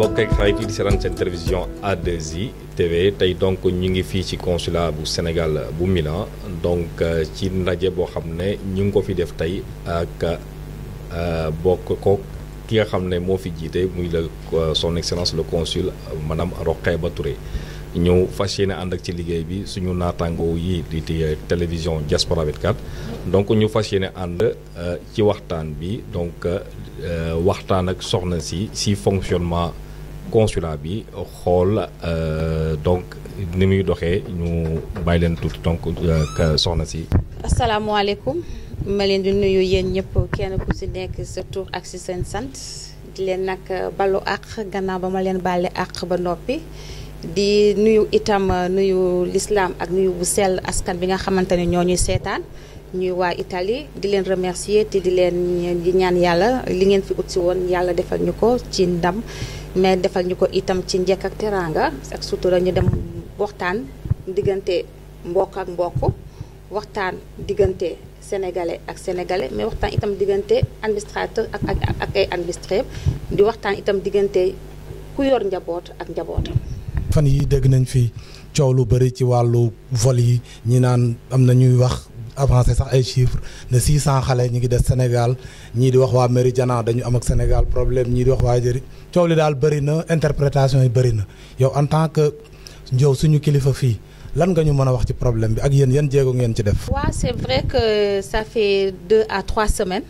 mbokk ak xarit yi di seetaan seen télévision A2I TV tey donc ñu ngi fii ci consulat bu Sénégal bu Milan donc ci ndaje boo xam ne ñu ngi ko fi def tey ak bokk ko ki nga xam ne moo fi jiite muy le son excellence le consul madame Rokheba Touré ñëw fas yéene ànd ak ci liggéey bi suñu naataangoo yi di di télévision Diaspora 24 donc ñu fas yéene ànd ci waxtaan bi donc waxtaan ak soxna si si fonctionnement consulat bi xool donc ni muy doxee ñu bàyyi leen tuuti donc soxna si. asalaamaaleykum ma leen di nuyu yéen ñëpp kenn ku si nekk sa tur ak si seen sant di leen nag balu àq gannaaw ba ma leen bàlle àq ba noppi. di nuyu itam nuyu l'islam ak nuyu bu sell askan bi nga xamante ne ñoo ñuy seetaan ñuy waa Italie di leen remercier te di leen di ñaan yàlla li ngeen fi ut si woon yàlla defal ñu ko ci ndam mais defal ñu ko itam ci njëkk ak teraanga ak sutura ñu dem waxtaan diggante mbokk ak mbokk waxtaan diggante sénégalais ak sénégalais mais waxtaan itam diggante administrateur ak ak ak ay administré di waxtaan itam diggante ku yor njaboot ak njabootam. fan yi dégg nañ fi coow lu bëri ci wàllu vol yi ñi naan am na ñuy wax avancé sax ay chiffres ne 600 xale ñi ngi des Sénégal ñii di wax waa Méridien dañu am ak Sénégal problème ñii di wax waa jëri coow li daal bëri na interprétation yi bëri na yow en tant que njow suñu kilifa fii lan nga ñu mën a wax ci problème bi ak yéen yan jéego ngeen ci def. waaw c'est vrai que ça fait deux à trois semaines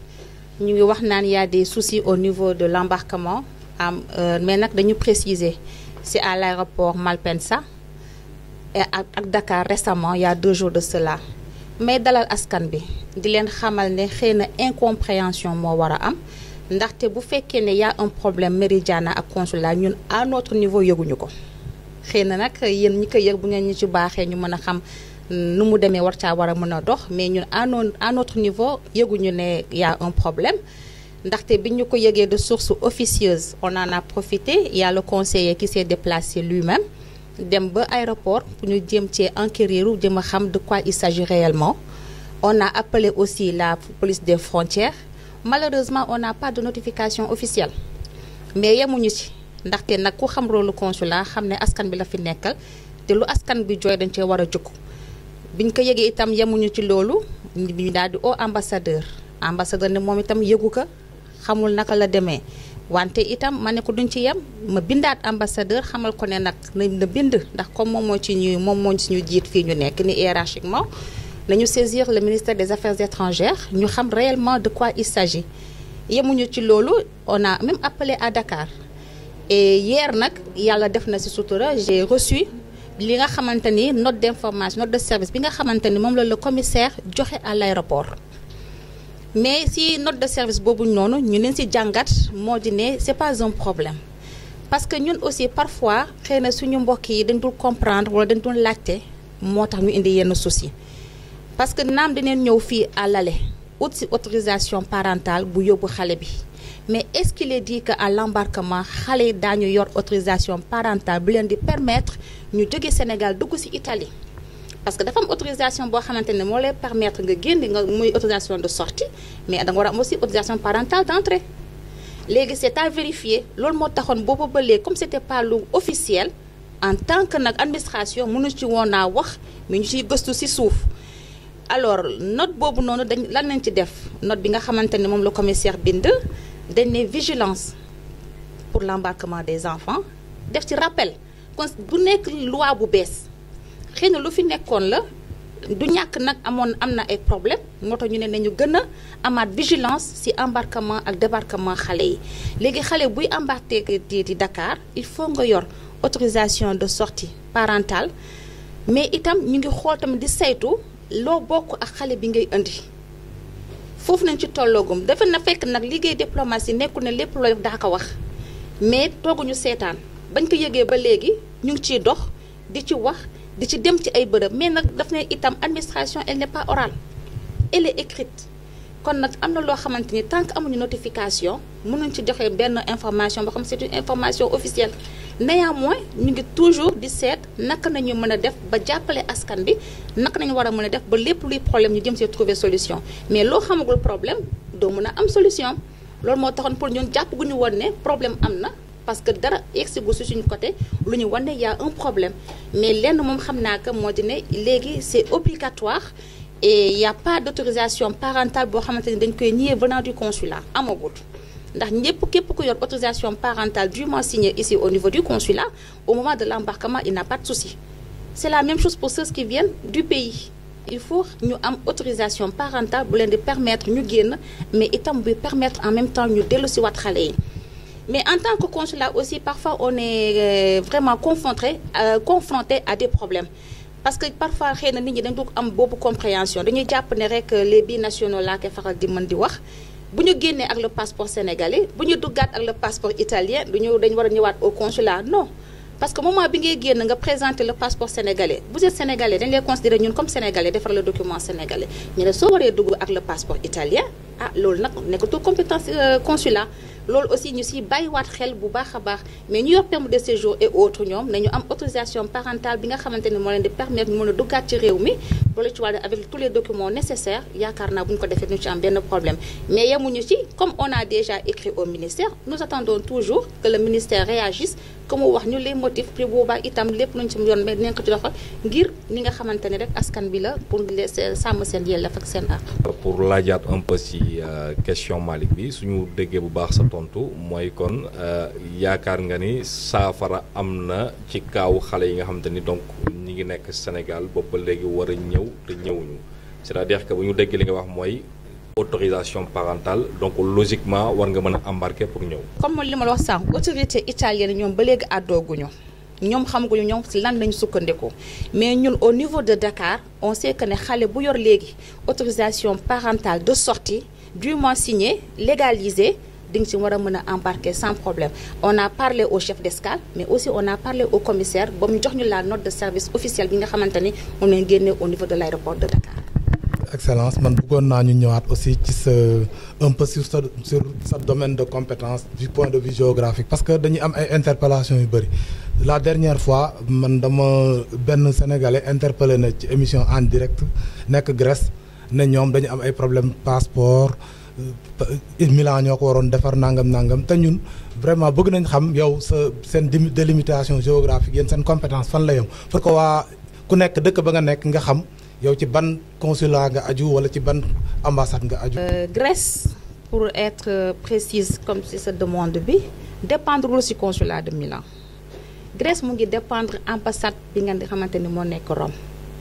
ñu ngi wax naan y a des soucis au niveau de l'embarquement am mais nag dañu préciser. c'est à l'aéroport Malpensa et ak ak Dakar récemment il y a deux jours de cela mais dalal askan bi di leen xamal ne xëy na incompréhension moo war a am ndaxte bu fekkee ne y a un problème Méridiana ak consulat ñun à notre niveau yëguñu ko xëy na nag yéen ñi ko yëg bu ngeen ñu ci baaxee ñu mën a xam nu mu demee war caa war a mën a dox mais ñun à non à notre niveau yëguñu ne y a un problème ndaxte bi ñu ko yëgee de source officieuse on en a profité il y a le conseiller qui s'est déplacé lui-même dem ba aéroport pour ñu jéem cee enquérir jëm a xam de quoi il s'agit réellement on a appelé aussi la police des frontières malheureusement on n'a pas de notification officielle mais yemuñu ci ndaxte nag ku xam rôle consulat xam ne askan bi la fi nekkal te lu askan bi jooy dañ cee war a jóg biñ ko yëgee itam yemuñu ci loolu ñu daal di au ambassadeur ambassadeur ne moom itam yëgu ko xamul naka la demee wante itam ma ne ko duñ ci yem ma bindaat ambassadeur xamal ko ne nag nañ na bind ndax comme moom moo ci ñuy moom moo ci ñu jiit fii ñu nekk ni hiérarchiquement nañu saisir le ministère des affaires étrangères ñu xam réellement de quoi il s'agit yemuñu ci loolu on a même appelé à Dakar et hier nag yàlla def na ci sutura j'ai reçu li nga xamante ni note d'information note de service bi nga xamante ni moom la le commissaire joxe à l'aéroport mais si note de service boobu noonu ñu leen ci jàngat moo di ne c'est pas un problème parce que ñun aussi parfois xëy na suñu mbokk yi dañ dul comprendre wala dañ dul laajte moo tax ñu indi yenn souci parce que naam dineen ñëw fii à l'aller ut ci autorisation parentale bu yóbbu xale bi mais est-ce qu'il est dit que à l'embarquement xale yi daañu yor autorisation parentale bu leen di permettre ñu jóge Sénégal dugg ci Italie parce que dafa am autorisation boo xamante ne moo lay permettre nga génn nga muy autorisation de sortie mais da nga war a am aussi autorisation parentale d'entrée léegi c'est à vérifier loolu moo taxoon boobu ba léegi comme c'était pas lu officiel en tant que nag administration mënu ci woon naa wax mais ñu ciy gëstu ci suuf alors note boobu noonu dañ lan lañ ci def note bi nga xamante ne moom la commissaire bind dañ ne vigilance pour l'embarquement des enfants def ci rappel kon bu nekk loi bu bees xëy na lu fi nekkoon la du ñàkk nag amoon am na ay problème moo tax ñu ne nañu gën a amaat vigilance ci embarquement ak débarquement xale yi léegi xale buy embarqué di di Dakar il faut nga yor autorisation de sortie parentale mais itam ñu ngi xool tamit di saytu loo bokk ak xale bi ngay indi foofu nañ ci tolloogum dafa na fekk nag liggéey diplomatie nekkul ne lépp looy daa ko wax mais tooguñu seetaan bañ ko yëgee ba léegi ñu ngi ciy dox di ci wax di ci dem ci ay bërëb mais nag daf ne itam administration elle n'est pas orale elle est écrite kon nag am na loo xamante ni tant que amuñu notification mënuñ ci joxe benn information boo xam c'est une information officielle néanmoins ñu ngi toujours di seet naka nañu mën a def ba jàppale askan bi naka nañu war a mën a def ba lépp luy problème ñu jëm see trouver solution mais loo xamagul problème doo mën a am solution loolu moo taxoon pour ñun jàpp gu ñu woon ne problème am na parce que dara yegsigu si suñu côté lu ñu wane y a un problème mais lenn moom xam naa que moo di ne léegi c'est obligatoire et y a pas d'autorisation parentale boo xamante ni dañ koy nier venant du consulat amagul ndax ñëpp képp ku yor autorisation parentale dûment signée ici au niveau du consulat au moment de l'embarquement il n'a pas de souci c'est la même chose pour ceux qui viennent du pays il faut ñu am autorisation parentale bu leen di permettre ñu génn mais itam buy permettre en même temps ñu dellu si waat xale yi mais en tant que consulat aussi parfois on est vraiment confronté euh, confronté à des problèmes parce que parfois xëy na nit ñi dañ dugg am boobu compréhension dañuy jàpp ne rek les binationaux laa koy faral di mën di wax bu ñu génnee ak le passeport sénégalais bu ñu duggaat ak le passeport italien du ñu dañu war a ñëwaat au consulat non parce que moment bi ngay génn nga présenter le passeport sénégalais vous êtes sénégalais dañ lay considérer ñun comme sénégalais defar le document sénégalais ñu ne soo waree dugg ak le passeport italien ah loolu nag nekkatul compétence consulat loolu aussi ñu siy bàyyiwaat xel bu baax a baax mais ñu yor permis de séjour et autres ñoom nañu am autorisation parentale bi nga xamante ne moo leen di permettre ñu mën a duggaat ci réew mi boole ci wàllu avec tous les documents nécessaires yaakaar naa bu ñu ko defee ñu ci am benn problème mais yemuñu ci comme on a déjà écrit au ministère nous attendons toujours que le ministère réagisse que mu wax ñu les motifs puis boobaa itam lépp luñ ci yoon mais dinañ ko ci doxal ngir ni nga xamante ne rek askan bi la pour les sàmm seen yelleef ak seen àq. pour laajaat un peu ci question Malick bi suñu déggee bu baax sa tontu mooy kon yaakaar nga ni saafara am na ci kaaw xale yi nga xamante ni donc ñi ngi nekk Sénégal boobu ba léegi war a ñëw te ñëwuñu c'est-à-dire que bu ñu déggee li nga wax mooy autorisation parentale donc logiquement war nga mën a embarquer pour ñëw. comme li ma la wax sànq autorité italienne ñoom ba léegi àddooguñu ñoom xamaguñu ñoom si lan lañu sukkandiku mais ñun au niveau de Dakar on sait que ne xale bu yor léegi autorisation parentale de sortie dûment signée légalisée di nga ci war a mën a embarquer sans problème on a parlé au chef d'escale mais aussi on a parlé au commissaire ba mu jox ñu la note de service officielle bi nga xamante ni moom lañ génnee au niveau de l'aéroport de Dakar. excellence man bëggoon naa ñu ñëwaat aussi ci sa un peu sur sa sur sa domaine de compétence du point de vue géographique parce que dañuy am ay interpellations yu bëri la dernière fois man dama benn sénégalais interpellé na ci émission en direct nekk Grèce ne ñoom dañu am ay problème passeport Milan ñoo ko waroon defar nangam nangam te ñun vraiment bëgg nañ xam yow sa seen délimitation géographique yéen seen compétence fan la yem pour que waa ku nekk dëkk ba nga nekk nga xam yow ci ban consulat nga aju wala ci ban ambassade nga aju. Grèce pour être précise comme si sa demande bi dépendre ci consulat de Milan Grèce mu ngi dépendre ambassade bi nga xamante ni moo nekk Rome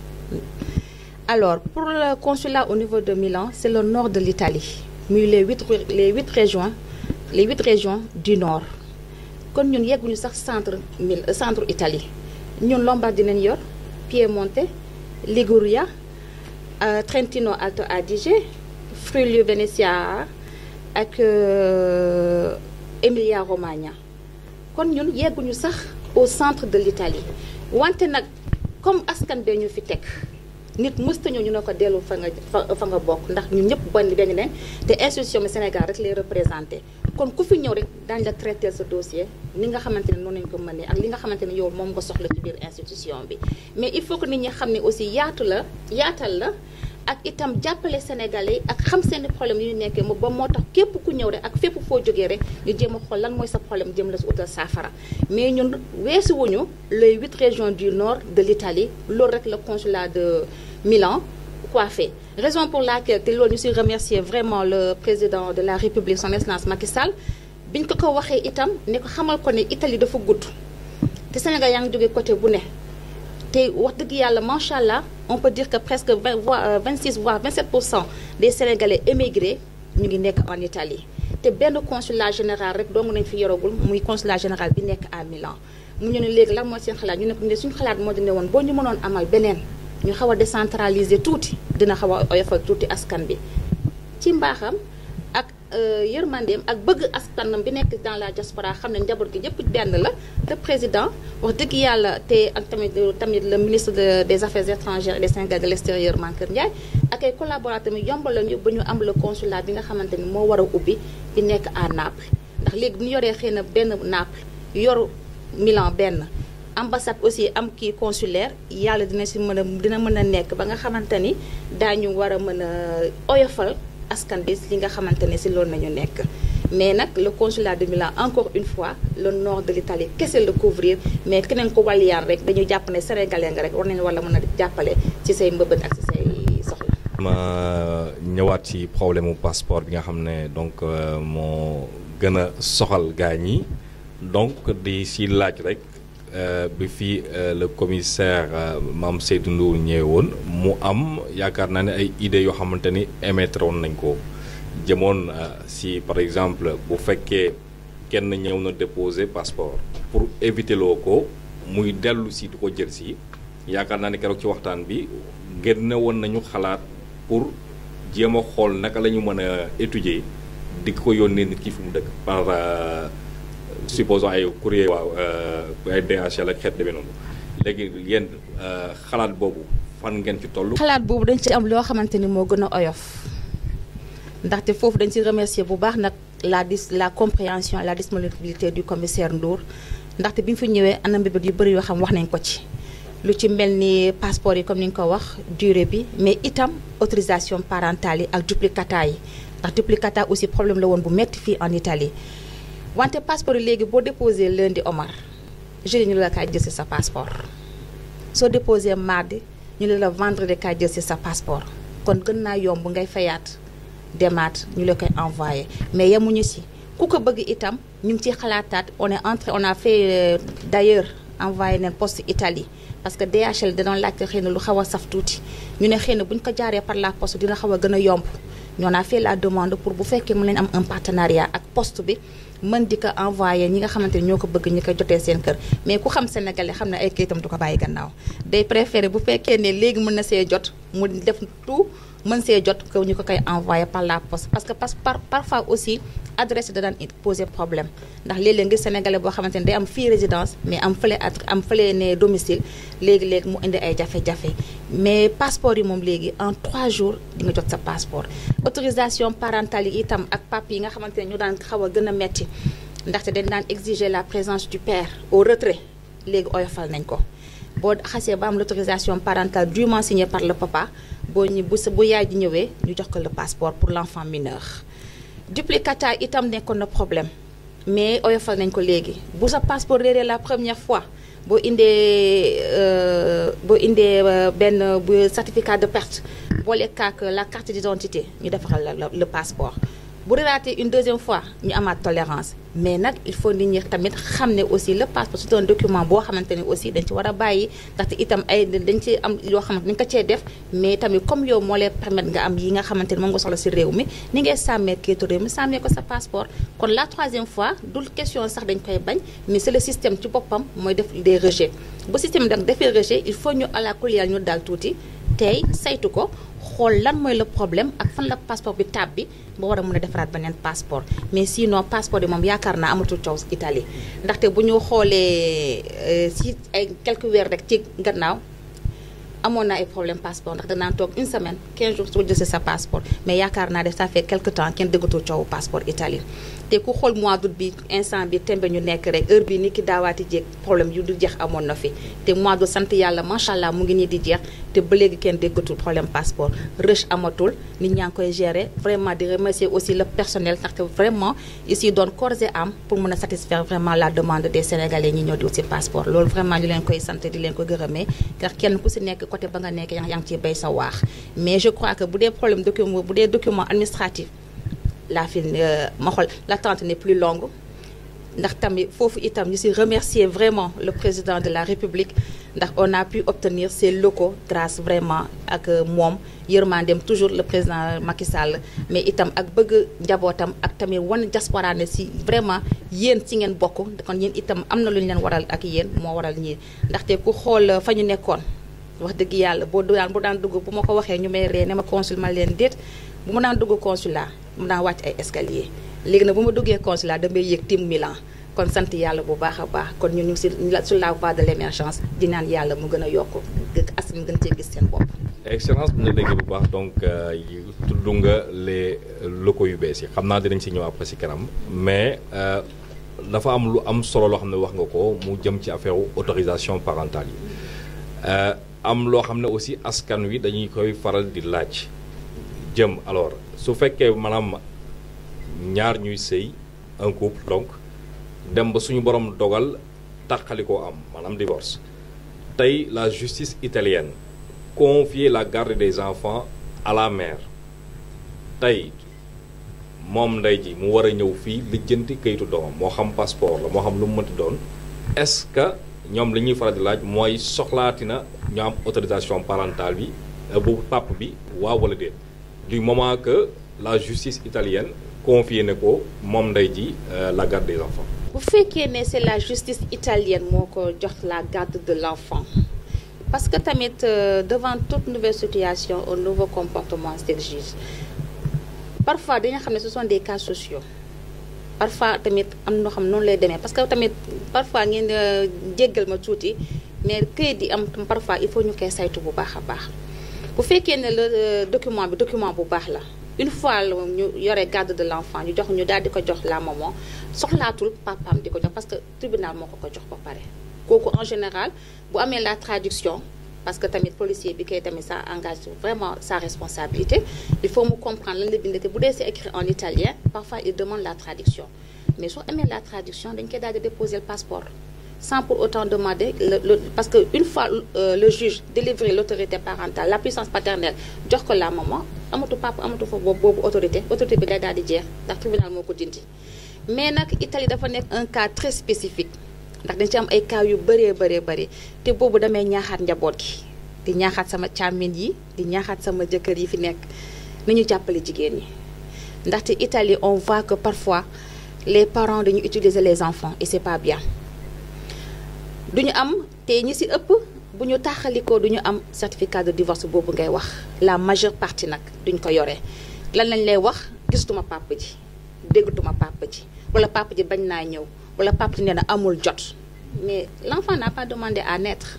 alors pour le consulat au niveau de Milan c'est le nord de l'Italie muy les huit les huit régions les huit régions du nord kon ñun yegguñu sax centre mil centre Italie ñun Lombardie dinañ yor Piémonte Liguria euh, Trentino Alto Adige Friuli Venezia ak euh, Emilia Romagna kon ñun yegguñu sax au centre de l'Italie wante nag comme askan bee ñu fi teg nit mësta ñëw ñu ne ko dellu fa nga fa nga bokk ndax ñun ñëpp bon dañu ne te institution bi Sénégal rek lay représenté kon ku fi ñëw rek daañu la traité sa dossier ni nga xamante ne noonu lañu ko mënee ak li nga xamante ne yow moom nga soxla ci biir institution bi mais il faut que nit ñi xam ne aussi yaatu la yaatal la ak itam jàppale sénégalais ak xam seeni problème yu ñu nekkee ba moo tax képp ku ñëw rek ak fépp foo jógee rek ñu jéem a xool lan mooy sa problème jëm la si utal saafara mais ñun weesuwuñu les huit régions du nord de l'Italie loolu rek le consulat de Milan coiffé raison pour laquelle te loolu ñu si remercier vraiment le président de la République son excellence Macky Sall biñ ko ko waxee itam ne ko xamal ko ne Italie dafa gudd te Sénégal yaa ngi jógee côté bu ne te wax dëgg yàlla macha allah on peut dire que presque vingt voire vingt six voire vingt sept pour cent des sénégalais émigrés ñu ngi nekk en Italie te benn consulat général rek dong nañ fi yoragul muy consulat général bi nekk à Milan mu ñu ne léegi lan mooy seen xalaat ñu ne ko ne suñu xalaat moo di ne woon boo ñu mënoon amal beneen ñu xaw a décentraliser tuuti dina xaw a oyofal tuuti askan bi ci mbaaxam ak yërmandeem ak bëgg askanam bi nekk dans la diaspora xam ne njaboot gi yëpp benn la te président wax dëgg yàlla te ak tamit tamit le ministre de des affaires étrangères et des Sénégalais de l'extérieur Mankeur Ndiaye ak ay collaborateurs mi yombal lañu ba ñu am le consulat bi nga xamante ni moo war a ubbi di nekk à Naples ndax léegi bu ñu yoree xëy na benn Naples yoru Milan benn ambassade aussi am kii consulaire yàlla dina si mën a dina mën a nekk ba nga xamante ni daañu war a mën a oyofal askan bi li nga xamante ne si loolu nañu nekk mais nag le consulat de Milan encore une fois le nord de l'Italie kese la couvrir mais keneen ko wàlliyaan rek dañu jàpp ne sénégalais nga rek war nañu wala mën a jàppale ci say mbëbët ak ci say soxla. ma ñëwaat ci problème mu passeport bi nga xam ne donc moo gën a soxal gaa ñi donc di si laaj rek bi fii le commissaire Mame Seydou Ndour ñëwee woon mu am yaakaar naa ne ay idées yoo xamante ni émettre woon nañ ko jëmoon si par exemple bu fekkee kenn ñëw na déposer passeport pour éviter loo ko muy dellu si du ko jël si yaakaar naa ne keroog ci waxtaan bi génne woon nañu xalaat pour jéem a xool naka la ñu mën a étudier di ko yónnee nit ki fu mu dëkk par supposons ay courrier waaw ay DHL ak xeet demee noonu léegi yéen xalaat boobu fan ngeen ci toll. xalaat boobu dañ ci am loo xamante ni moo gën a oyof ndaxte foofu dañ ci remercier bu baax nag la dis la compréhension la disponibilité du commissaire Ndour ndaxte bi ñu fi ñëwee anam mbébét yu bëri yoo xam wax nañ ko ci. lu ci mel ni passeport yi comme ni nga ko wax durée bi mais itam autorisation parentale yi ak duplicata yi ndax duplicata aussi problème la woon bu metti fii en Italie wante passeport yi léegi boo déposé lundi Omar jeudi ñu la kaay jël si sa passeport soo déposé mardi ñu ne la vendredi kaay jël si sa passeport kon gën naa yomb ngay fayaat demaat ñu la koy envoyé mais yemuñu si ku ko bëgg itam ñu ngi ciy xalaataat on est entré on a fait d'ailleurs envoyé neen poste Italie parce que DHL da doon laajte xëy na lu xaw a saf tuuti ñu ne xëy na bu ñu ko jaaree par la poste dina xaw a gën a yomb ñoo naa fait la demande pour bu fekkee mën leen am un partenariat ak poste bi mën di ko envoyé ñi nga xamante ni ñoo ko bëgg ñi ko jotee seen kër mais ku xam sénégalais xam ne ay kayitam du ko bàyyi gannaaw day préféré bu fekkee ne léegi mën na see jot mu def tout mën see jot que ñu ko koy envoyé par la poste parce que par parfois aussi adresse da daan poser problème ndax léeg-léeg ngir sénégalais boo xamante ne day am fii résidence mais am fële am fële ne domicile léegi-léegi mu indi ay jafe-jafe mais passeport yi moom léegi en 3 jours di nga jot sa passeport autorisation parentale yi itam ak papier yi nga xamante ne ñu daan xaw a gën a metti ndaxte dañ daan exiger la présence du père au retrait léegi oyofal nañ ko boo xasee ba am l'autorisation parentale dûment signée par le papa boo ñu bu sa bu yaay ji ñëwee ñu jox ko le passeport pour l'enfant mineur duplicata itam nekkoon na problème mais oyofal nañ ko léegi bu sa passeport réeree la première fois boo indee boo indee benn bu certificat de perte boole kaak la carte d'identité ñu defaral la le passeport bu réeraatee une deuxième fois ñu amaat tolérance mais nag il faut nit ñi tamit xam ne aussi le passeport c'est un document boo xamante ne aussi dañ ci war a bàyyi ndaxte itam ay dañ ci am yoo xamante ni nga ko cee def mais tamit comme yow moo lay permettre nga am yi nga xamante ne moom nga soxla ci réew mi ni ngay sàmmee kayitu réew mi sàmmee ko sa passeport kon la troisième fois dul question sax dañ koy bañ mais c'est le système ci boppam mooy def des rejets bu système nag defee rejet il faut ñu àla kuliyal ñu daal tuuti tey saytu ko xool lan mooy le problème ak fan la passeport bi tab bi ba war a mën a defaraat beneen passeport mais sinon passeport yi moom yaakaar naa amatul coow Italie ndaxte bu ñu xoolee si ay quelques weer rek ci gannaaw amoon na ay problème passeport ndax danaan toog une semaine 15 jours soo jëlee sa passeport mais yaakaar naa def ça fait quelque temps kenn déggatul coowu passeport Italie te ku xool mois d'août bi instant bi tembe ñu nekk rek heure bi ni ki daawaati jéeg problème yu du jeex amoon na fi te mois d'août sant yàlla macha allah mu ngi nii di jeex te ba léegi kenn déggatul problème passeport rush amatul nit ñaa ngi koy gérer vraiment di remercier aussi le personnel ndaxte vraiment ici doon corps et âme pour mën a satisfaire vraiment la demande des sénégalais ñi ñëw di aussi passeport loolu vraiment ñu leen koy sant di leen ko gërëmee ndax kenn ku si nekk côté ba nga nekk yaa ngi ciy béy sa waax mais je crois que bu dee problème document bu dee document administratif la fi ma xool l'attente n'est plus longue ndax tamit foofu itam ñu si remercier vraiment le président de la République ndax on a pu obtenir ces locaux grâce vraiment ak moom yërmandeem toujours le président Macky Sall mais itam ak bëgg njabootam ak tamit wan diaspora ne si vraiment yéen ci ngeen bokk kon yéen itam am na lu ñu leen waral ak yéen moo waral ñii ndaxte ku xool fa ñu nekkoon wax dëgg yàlla boo daan bu daan dugg bu ma ko waxee ñu may ree ne ma consul ma leen déet bu ma daan dugg consulat mu daan wàcc ay escalier léegi nag bu ma duggee consulat damay yéeg tim Milan kon sant yàlla bu baax a baax kon ñu ñu ngi si sur la voie de l'émergence di naan yàlla mu gën a yokk askan gën cee gis seen bopp. excellence bi nga déggee bu baax donc tudd nga les locaux yu bees yi xam naa dinañ si ñëw après si kanam mais dafa am lu am solo loo xam ne wax nga ko mu jëm ci affaire autorisation parentale yi am loo xam ne aussi askan wi dañuy koy faral di laaj jëm alors su fekkee maanaam ñaar ñuy sëy un couple donc dem ba suñu borom dogal tàqali koo am maanaam divorce tey la justice italienne confier la garde des enfants à la mère tey moom ndey ji mu war a ñëw fii lijjanti kayitu doomam moo xam passeport la moo xam lu mu mënti doon est-ce que ñoom li ñuy faral di laaj mooy soxlaati na ñu am autorisation parentale bi bu pap bi waaw wala déet du moment que la justice italienne confié ne ko moom ndey ji la garde des enfants. bu fekkee ne c'est la justice italienne moo ko jox la garde de l'enfant parce que tamit euh, devant toute nouvelle situation un nouveau comportement des juges parfois dañu xam ne ce sont des cas sociaux parfois tamit am na xam noonu lay demee parce que tamit parfois ngeen jéggal ma tuuti mais këyit yi am parfois il faut ñu koy saytu bu baax a baax bu fekkee ne le document bi document bu baax la une fois ñu yore garde de l'enfant ñu jox ñu daal di ko jox la maman soxlaatul papaam di ko jox parce que tribunal moo ko ko jox ba pare kooku en général bu amee la traduction parce que tamit policier bi kay tamit ça engage vraiment sa responsabilité il faut mu comprendre lan la bind te bu dee c'est écrit en italien parfois il demande la traduction mais soo amee la traduction dañ koy daal di déposer le passeport sans pour autant demander le, le parce que une fois euh, le juge délivré l'autorité parentale la puissance paternelle jox ko la maman amatu papa amatu fa boobu boobu autorité autorité bi day daal di jeex ndax tribunal moo ko dindi mais nag Italie dafa nekk un cas très spécifique ndax dañ ci am ay cas yu bëree bëree bëri te boobu damay ñaaxaat njaboot gi di ñaaxaat sama càmmin yi di ñaaxaat sama jëkkër yi fi nekk ni ñu jàppale jigéen ñi ndaxte Italie on voit que parfois les parents dañu utiliser les enfants et c'est pas bien duñu am te ñi ci ëpp bu ñu taxalikoo duñu am certificat de divorce boobu ngay wax la majeure partie nag duñ ko yore lan lañ lay wax gisatuma papa ji déggatuma papa ji wala papa ji bañ naa ñëw wala papa ji nee na amul jot mais l'enfant n'a pas demandé à naître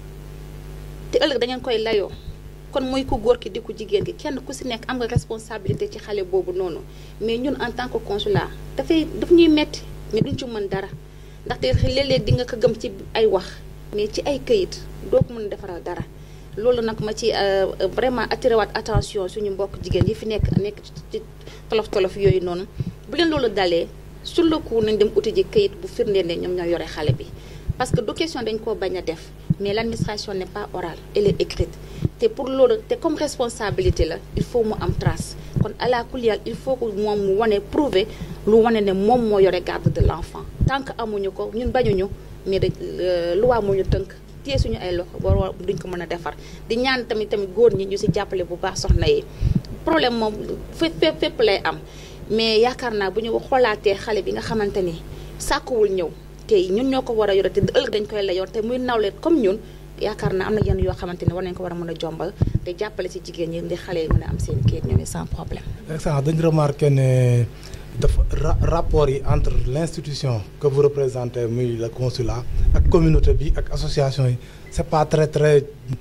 te ëllëg da ngeen koy layoo kon muy ku góor ki di ku jigéen ki kenn ku ci nekk am nga responsabilité ci xale boobu noonu mais ñun en tant que consulat dafay daf ñuy metti mais duñ ci mën dara ndaxte léeg-léeg di nga ko gëm ci ay wax mais ci ay këyit doo ko mën a defaral dara loolu nag ma ci vraiment attiré waat attention suñu mbokk jigéen yi fi nekk nekk ci tolof tolof yooyu noonu bu leen loolu dalee sur le coup nañ dem uti ji këyit bu firndeel ne ñoom ñoo yore xale bi parce que du question dañ koo bañ a def mais l'administration n'est pas orale elle est écrite te pour loolu te comme responsabilité la il faut mu am trace kon ala kuliyal il faut que moom mu wane prouver lu wane ne moom moo yore garde de l'enfant tant que amuñu ko ñun bañuñu mais da loi moo ñu tënk téye suñu ay loxo boo duñ ko mën a defar di ñaan tamit tamit góor ñi ñu ci jàppale bu baax soxna yi problème moom fépp fépp fépp lay am mais yaakaar naa bu ñu xoolaatee xale bi nga xamante ni sàkkuwul ñëw te ñun ñoo ko war a yore te ëllëg dañ koy la yor te muy nawle comme ñun yaakaar naa am na yenn yoo xamante ne war nañ ko war a mën a jombal te jàppale ci jigéen ñi ndi xale yi mën a am seen kayit ñoom sans problème. excellent dañu remarqué ne dafa rapport yi entre l'institution que vous représentez muy le consulat ak communauté bi ak association yi c'est pas très très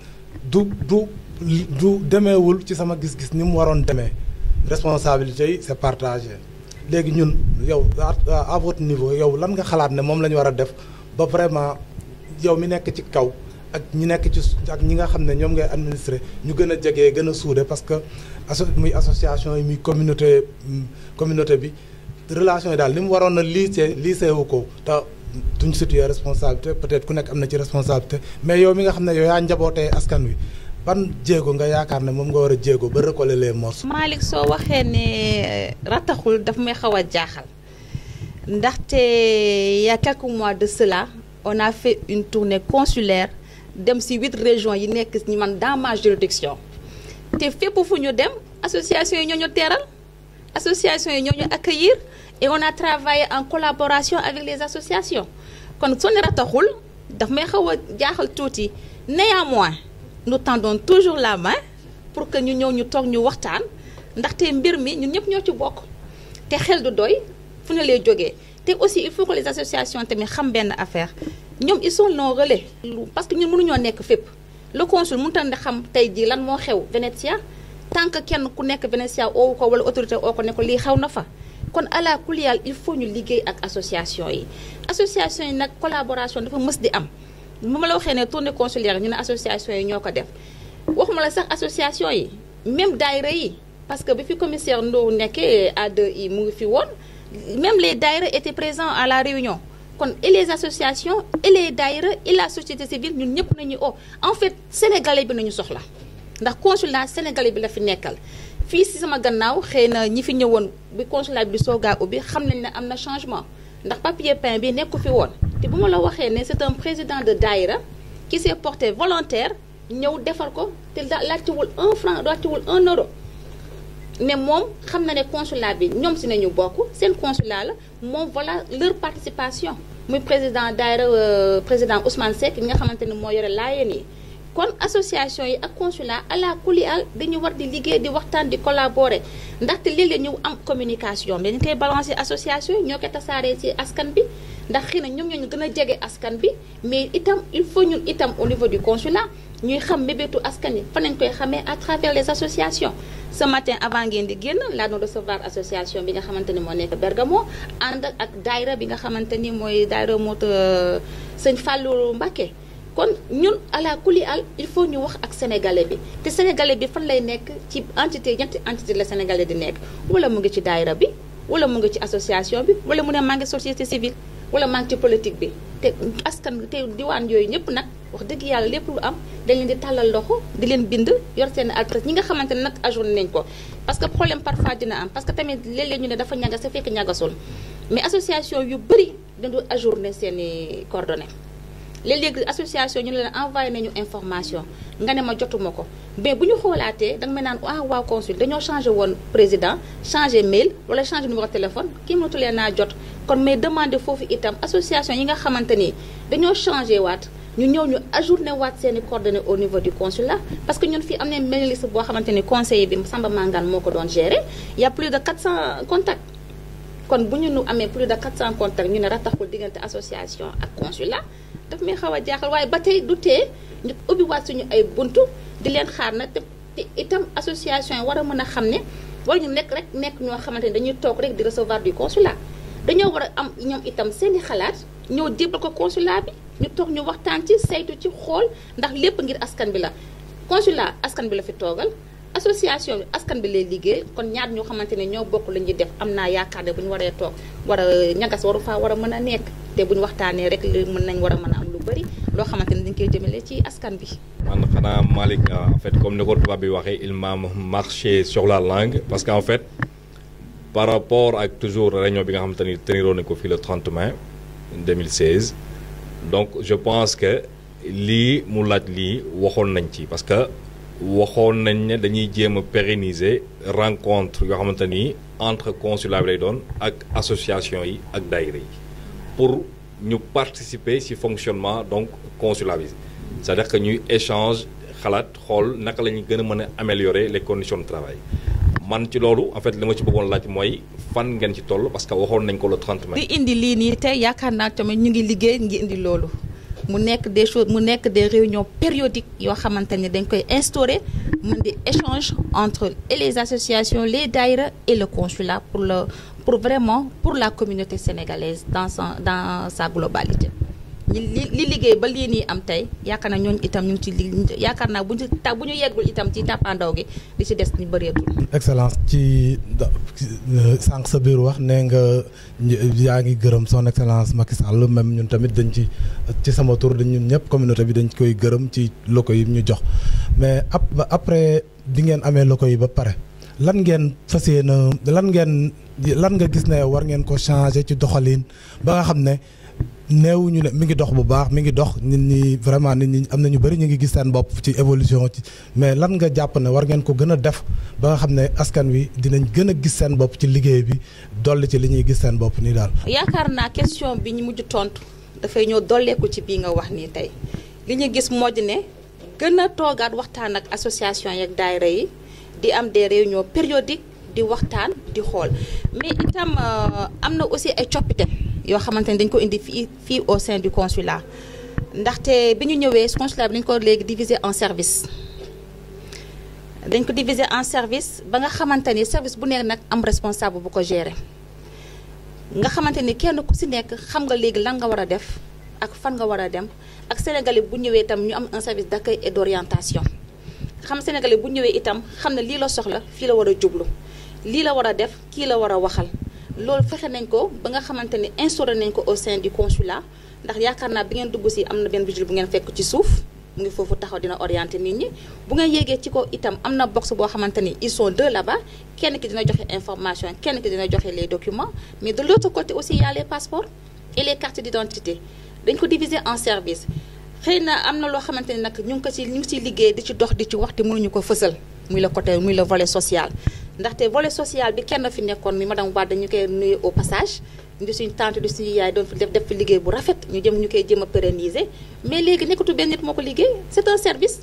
du du du demeewul ci sama gis-gis ni mu waroon demee responsabilité yi c'est partagé léegi ñun yow à votre niveau yow lan nga xalaat ne moom la ñu war a def ba vraiment yow mi nekk ci kaw ak ñi nekk ci ak ñi nga xam ne ñoom ngay administrer ñu gën a jege gën a suude parce que asso muy association yi muy communauté communauté bi relation yi daal li mu waroon a lycée lycée wu ko te duñ situé responsabilité peut-être ku nekk am na ci responsabilité mais yow mi nga xam ne yow yaa njabootee askan wi ban jéego nga yaakaar ne moom nga war a jéego ba recoller les morceaux. Malick soo waxee ne rataxul daf may xaw a jaaxal ndaxte il y a quelques mois de cela on a fait une tournée consulaire dem ci huit régions yi nekk ñi man dans ma juridiction te fépp fu ñu dem association yi ñoo ñu teeral association yi ñoo ñu accueillir et on a travaillé en collaboration avec les associations kon soo ne rataxul daf may xaw a jaaxal tuuti néanmoins nous tendons toujours la main pour que ñu ñëw ñu toog ñu waxtaan ndaxte mbir mi ñun ñëpp ñoo ci bokk te xel du doy fu ne lay jógee te aussi il faut que les associations tamit xam benn affaire ñoom ils sont nos relais parce que ñun mënuñoo nekk fépp le consul mënut a xam tey jii lan moo xew Venezia tant que kenn ku nekk Venezia oowu ko wala autorité oo ko ne ko lii xew na fa kon ala kuliyal il faut ñu liggéey ak association yi association yi nag collaboration dafa mës di am bu ma la waxee ne tournée consulaire ñu ne association yi ñoo ko def waxuma la sax association yi même daayira yi parce que bi fi commissaire Ndow nekkee A2I mu ngi fi woon même les daïra étaient présents à la réunion kon et les associations et les daïra et la société civile ñun ñëpp nañu o en fait sénégalais bi nañu soxla ndax consulat sénégalais bi la fi nekkal fii si sama gannaaw xëy na ñi fi ñëwoon bi consulat bi soogaa ubbi xam nañ ne am na changement ndax papier peint bi nekku fi woon te bu ma la waxee ne c'est un président de daïra qui s'est porté volontaire ñëw defar ko te laajtewul un franc laajtewul un euro ne moom xam na ne consulat bi ñoom si nañu bokk seen consulat la moom voilà leur participation muy président daayira président Ousmane Seck mi nga xamante ne moo yore laayeen yi kon association yi ak consulat ala kuli al dañu war di liggéey di waxtaan di collaborer ndaxte léeg-léeg ñu am communication mais dañu koy balancer association yi ñoo koy tasaaree ci askan bi ndax xëy na ñoom ñoo ñu gën a jege askan bi mais itam il faut ñun itam au niveau du consulat ñuy xam mébétu askan yi fan nañ koy xamee à travers les associations ce matin avant ngeen di génn laa doon recevoir association bi nga xamante ni moo nekk Bergamo ànd ak daayra bi nga xamante ni mooy daayra moto sëñ Fallou Mbacké kon ñun ala kuli al il faut ñu wax ak sénégalais bi te sénégalais bi fan lay nekk ci entité ñetti entité la sénégalais di nekk wala mu ngi ci daayra bi wala mu ngi ci association bi wala mu ne maa ngi société civile wala maa ngi ci politique bi te askan te diwaan yooyu ñëpp nag wax dëgg yàlla lépp lu am dañ leen di tàllal loxo di leen bind yor seen adresse ñi nga xamante ne nag ajourné nañ ko parce que problème parfois dina am parce que tamit léeg-léeg ñu ne dafa ñagas sa fekk ñagasul mais association yu bëri dañu ajourné seen i coordonnées léeg-léeg association ñu ne leen envoyé nañu information nga ne ma jotuma ko mais bu ñu xoolaatee danga may naan ah waaw consul dañoo changé woon président changé mail wala changé numéro téléphone kii mënatu leen naa jot kon may demandé foofu itam association yi nga xamante ni dañoo changé waat ñu ñëw ñu ajourné waat seen i coordonnées au niveau du consulat parce que ñun fii am nañ mailing list boo xamante ni conseiller bi Samba Mangane moo ko doon gérer y a plus de 400 contacts kon bu ñu nu amee plus de 400 contacts ñu ne rataxul diggante association ak consulat daf may xaw a jaaxal waaye ba tey du tee ñu ubbiwaat suñu ay buntu di leen xaar na te itam association yi war a mën a xam ne war ñu nekk rek nekk ñoo xamante ni dañuy toog rek di recevoir du consulat dañoo war a am ñoom itam seeni xalaat ñëw jébal ko consulat bi ñu toog ñu waxtaan ci saytu ci xool ndax lépp ngir askan bi la consulat askan bi la fi toogal association bi askan bi lay liggéey kon ñaar ñoo xamante ne ñoo bokk la ñuy def am naa yaakaar ne bu ñu waree toog war a ñagas waru faa war a mën a nekk te bu ñu waxtaanee rek li mën nañ war a mën a am lu bëri loo xamante ne dañ koy jëmale ci askan bi. man xanaa Malick en fait comme ni ko tubaab bi waxee il m'a marché sur la langue parce que en fait par rapport ak toujours réunion bi nga xamante ni teniroon nañ ko fii le 30 mai 2016 donc je pense que lii mu laaj lii waxoon nañ ci parce que. waxoon nañ ne dañuy jéem a pérenniser rencontre yoo xamante ni entre consulat bi lay doon ak association yi ak daayira yi pour ñu participer ci fonctionnement donc consulat bi c'est-à-dire que ñuy échange xalaat xool naka la ñuy gën a mën a améliorer les conditions de travail man ci loolu en fait li ma ci bëggoon laaj mooy fan ngeen ci toll parce que waxoon nañ ko le 30 mai. di indi lii nii tey yaakaar naa tamit ñu ngi liggéey ngi indi loolu. mu nekk des choses mu nekk des réunions périodiques yoo xamante ni dañ koy instaurer mun di échange entre et les associations les daïra et le consulat pour le pour vraiment pour la communauté sénégalaise dans sa dans sa globalité li li liggéey ba lii nii am tey yaakaar naa ñooñu itam ñu ngi ci li yaakaar naa bu ñu ta bu ñu yeggul itam ci tàppaandaw gi li ci des ñu bëreetul. excellence ci sànq sa biir wax nee nga yaa ngi gërëm son excellence Macky Sall même ñun tamit dañ ci ci sama tur dañ ñun ñëpp communauté bi dañ koy gërëm ci loko yi ñu jox mais après bi ngeen amee loko yi ba pare lan ngeen fas yéene lan ngeen lan nga gis ne war ngeen ko changer ci doxalin ba nga xam ne. neewuñu ne mi ngi dox bu baax mi ngi dox nit ñi vraiment nit ñi am na ñu bëri ñu ngi gis seen bopp ci évolution ci mais lan nga jàpp ne war ngeen ko gën a def ba nga xam ne askan wi dinañ gën a gis seen bopp ci liggéey bi dolli ci li ñuy gis seen bopp nii daal. yaakaar naa question bi ñu mujj tontu dafay ñëw dolleeku ci bii nga wax nii tey li ñu gis moo di ne gën a toogaat waxtaan ak association yeeg daayira yi di am des réunions périodiques di waxtaan di xool mais itam am na aussi ay coppite. yoo xamante ni dañ ko indi fii fii au sein du consulat ndaxte bi ñu ñëwee consulat bi dañ ko léegi diviser en service dañ ko diviser en service ba nga xamante ni service bu nekk nag am responsable bu ko gérer nga xamante ni kenn ku si nekk xam nga léegi lan nga war a def ak fan nga war a dem ak sénégalais bu ñëwee itam ñu am un service d'accueil et d'orientation xam sénégalais bu ñëwee itam xam ne lii la soxla fii la war a jublu lii la war a def kii la war a waxal loolu fexe nañ ko ba nga xamante ni instauré nañ ko au sein du consulat ndax yaakaar naa bi ngeen dugg si am na benn vigile bu ngeen fekk ci suuf mu ngi foofu taxaw dina orienter nit ñi bu ngeen yéegee ci ko itam am na box boo xamante ni ils sont deux là-bas kenn ki dina joxe information kenn ki dina joxe les documents mais de l'autre côté aussi il y a les passeports et les cartes d'identité dañ ko diviser en service xëy na am na loo xamante ni nag ñu ngi ko ci ñu ngi ciy liggéey di ci dox di ci wax te mënuñu ko fësal muy le côté muy le volet social ndaxte volet social bi kenn fi nekkoon mi madame Wade dañu koy nuyu au passage di suñu tante di suñu yaay doon fi def def fi liggéey bu rafet ñu jëm ñu koy jëm a pérenniser mais léegi nekkatu benn nit moo ko liggéey c'est un service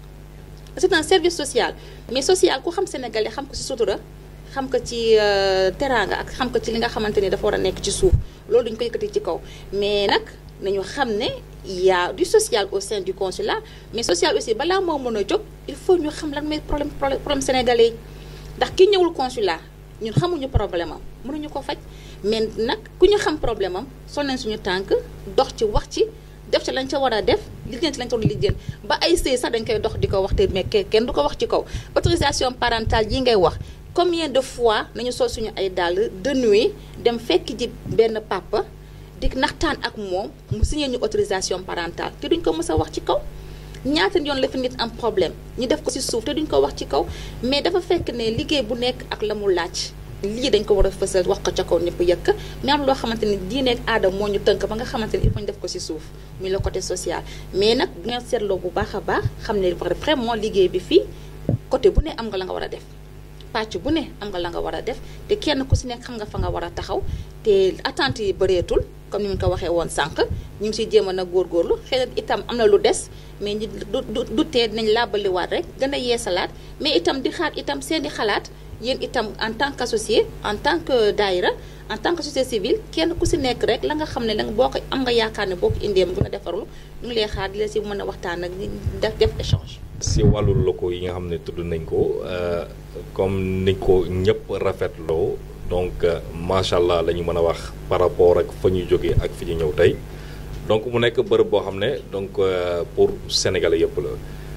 c'est un service social mais social ku xam sénégalais xam ko ci sutura xam ko ci teraanga ak xam ko ci li nga xamante ni dafa war a nekk ci suuf loolu duñu ko yëkkati ci kaw mais nag nañu xam ne il y a du social au sein du consulat mais social aussi balaa moo mën a jóg il faut ñu xam lan mooy problème problème sénégalais yi ndax ki ñëwul consulat ñun xamuñu problème am mënuñu ko faj mais nag ku ñu xam problème am sol nañ suñu tànk dox ci wax ci def ci lañ ca war a def liggéey ci lañ ca war a liggéey ba ay sëy sax dañ koy dox di ko wax te mais kenn du ko wax ci kaw autorisation parentale yi ngay wax combien de fois nañu sol suñu ay dàll de nuit dem fekk ji benn papa di naxtaan ak moom mu signé ñu autorisation parentale te duñ ko mës a wax ci kaw ñaata yoon la fi nit am problème ñu def ko ci suuf te duñ ko wax ci kaw mais dafa fekk ne liggéey bu nekk ak la mu laaj lii dañ ko war a fësal wax ko ca kaw ñëpp yëkk mais am loo xamante ni diine ak aada moo ñu tënk ba nga xamante ni il faut ñu def ko ci suuf muy le côté social mais nag bu ngeen seetloo bu baax a baax xam ne vraiment liggéey bi fii côté bu ne am nga la nga war a def pàcc bu ne am nga la nga war a def te kenn ku ci nekk xam nga fa nga war a taxaw te attente yi bëreetul comme ni mu ko waxee woon sànq ñu ngi ciy jéem a nag góorgóorlu xëy na itam am na lu des mais ñi du du tee dinañ làbbaliwaat rek gën a yeesalaat mais itam di xaar itam seeni xalaat yéen itam en tant qu'associé en tant que daayira en tant que société civile kenn ku ci nekk rek la nga xam ne la boo ko am nga yaakaar ne boo ko indee mu gën a defarlu ñu ngi lay xaar di la ci mën a waxtaan ak def def échange. si wàllu locaux yi nga xam ne tudd nañ ko comme ni ko ñëpp rafetloo donc macha allah la ñu mën a wax par rapport ak fa ñu jógee ak fi ñu ñëw tey donc mu nekk bërëb boo xam ne donc pour sénégalais yëpp la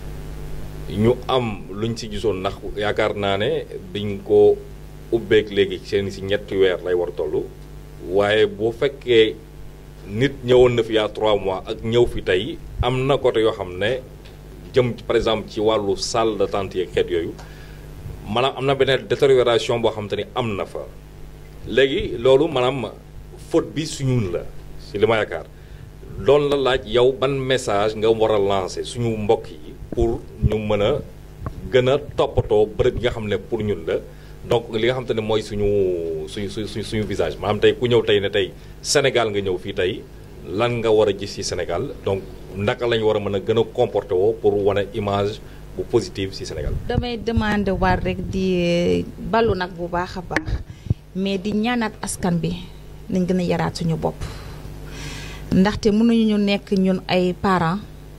ñu am luñ ci gisoon ndax yaakaar naa ne biñ ko ubbeek léegi seen si ñetti weer lay war toll waaye boo fekkee nit ñëwoon na fi yaa trois mois ak ñëw fi tey am na côté yoo xam ne jëm par exemple ci wàllu salle d'attente yeeg xeet yooyu maanaam am na beneen détérioration boo xam te ni am na fa léegi loolu maanaam faute bi suñun la si li ma yaakaar loolu la laaj yow ban message nga war a lancer suñu mbokk yi pour ñu mën a gën a toppatoo bërëb yi nga xam ne pour ñun la donc li nga xam te ne mooy suñu suñu suñu suñu visage maanaam tey ku ñëw tey ne tey Sénégal nga ñëw fii tey lan nga war a gis ci Sénégal donc naka lañu war a mën a gën a comporter woo pour wane image bu positive ci Sénégal. damay demander war rek di ballu nag bu baax a baax mais di ñaanaat askan bi nañ gën a yaraat suñu bopp ndaxte mënuñu ñu nekk ñun ay parents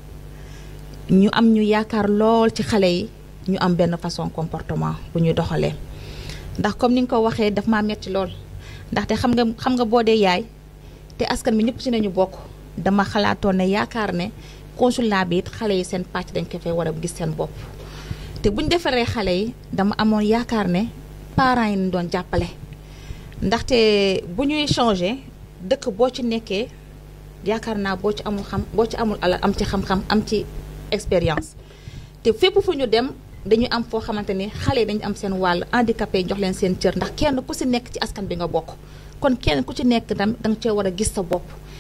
ñu am ñu yaakaar lool ci xale yi ñu am benn façon comportement bu ñuy doxalee ndax comme ni nga ko waxee daf maa metti lool ndaxte xam nga xam nga boo dee yaay te askan bi ñëpp ci nañu bokk dama xalaatoon ne yaakaar ne consulat bi it xale yi seen pàcc dañ ko fay war a gis seen bopp te bu ñu defaree xale yi dama amoon yaakaar ne parents yi ñu doon jàppale ndaxte bu ñuy changer dëkk boo ci nekkee yaakaar naa boo ci amul xam boo ci amul alal am ci xam-xam am ci expérience te fépp fu ñu dem dañu am foo xamante ni xale yi dañu am seen wàll handicapé yi jox leen seen cër ndax kenn ku ci nekk ci askan bi nga bokk kon kenn ku ci nekk dam danga cee war a gis sa bopp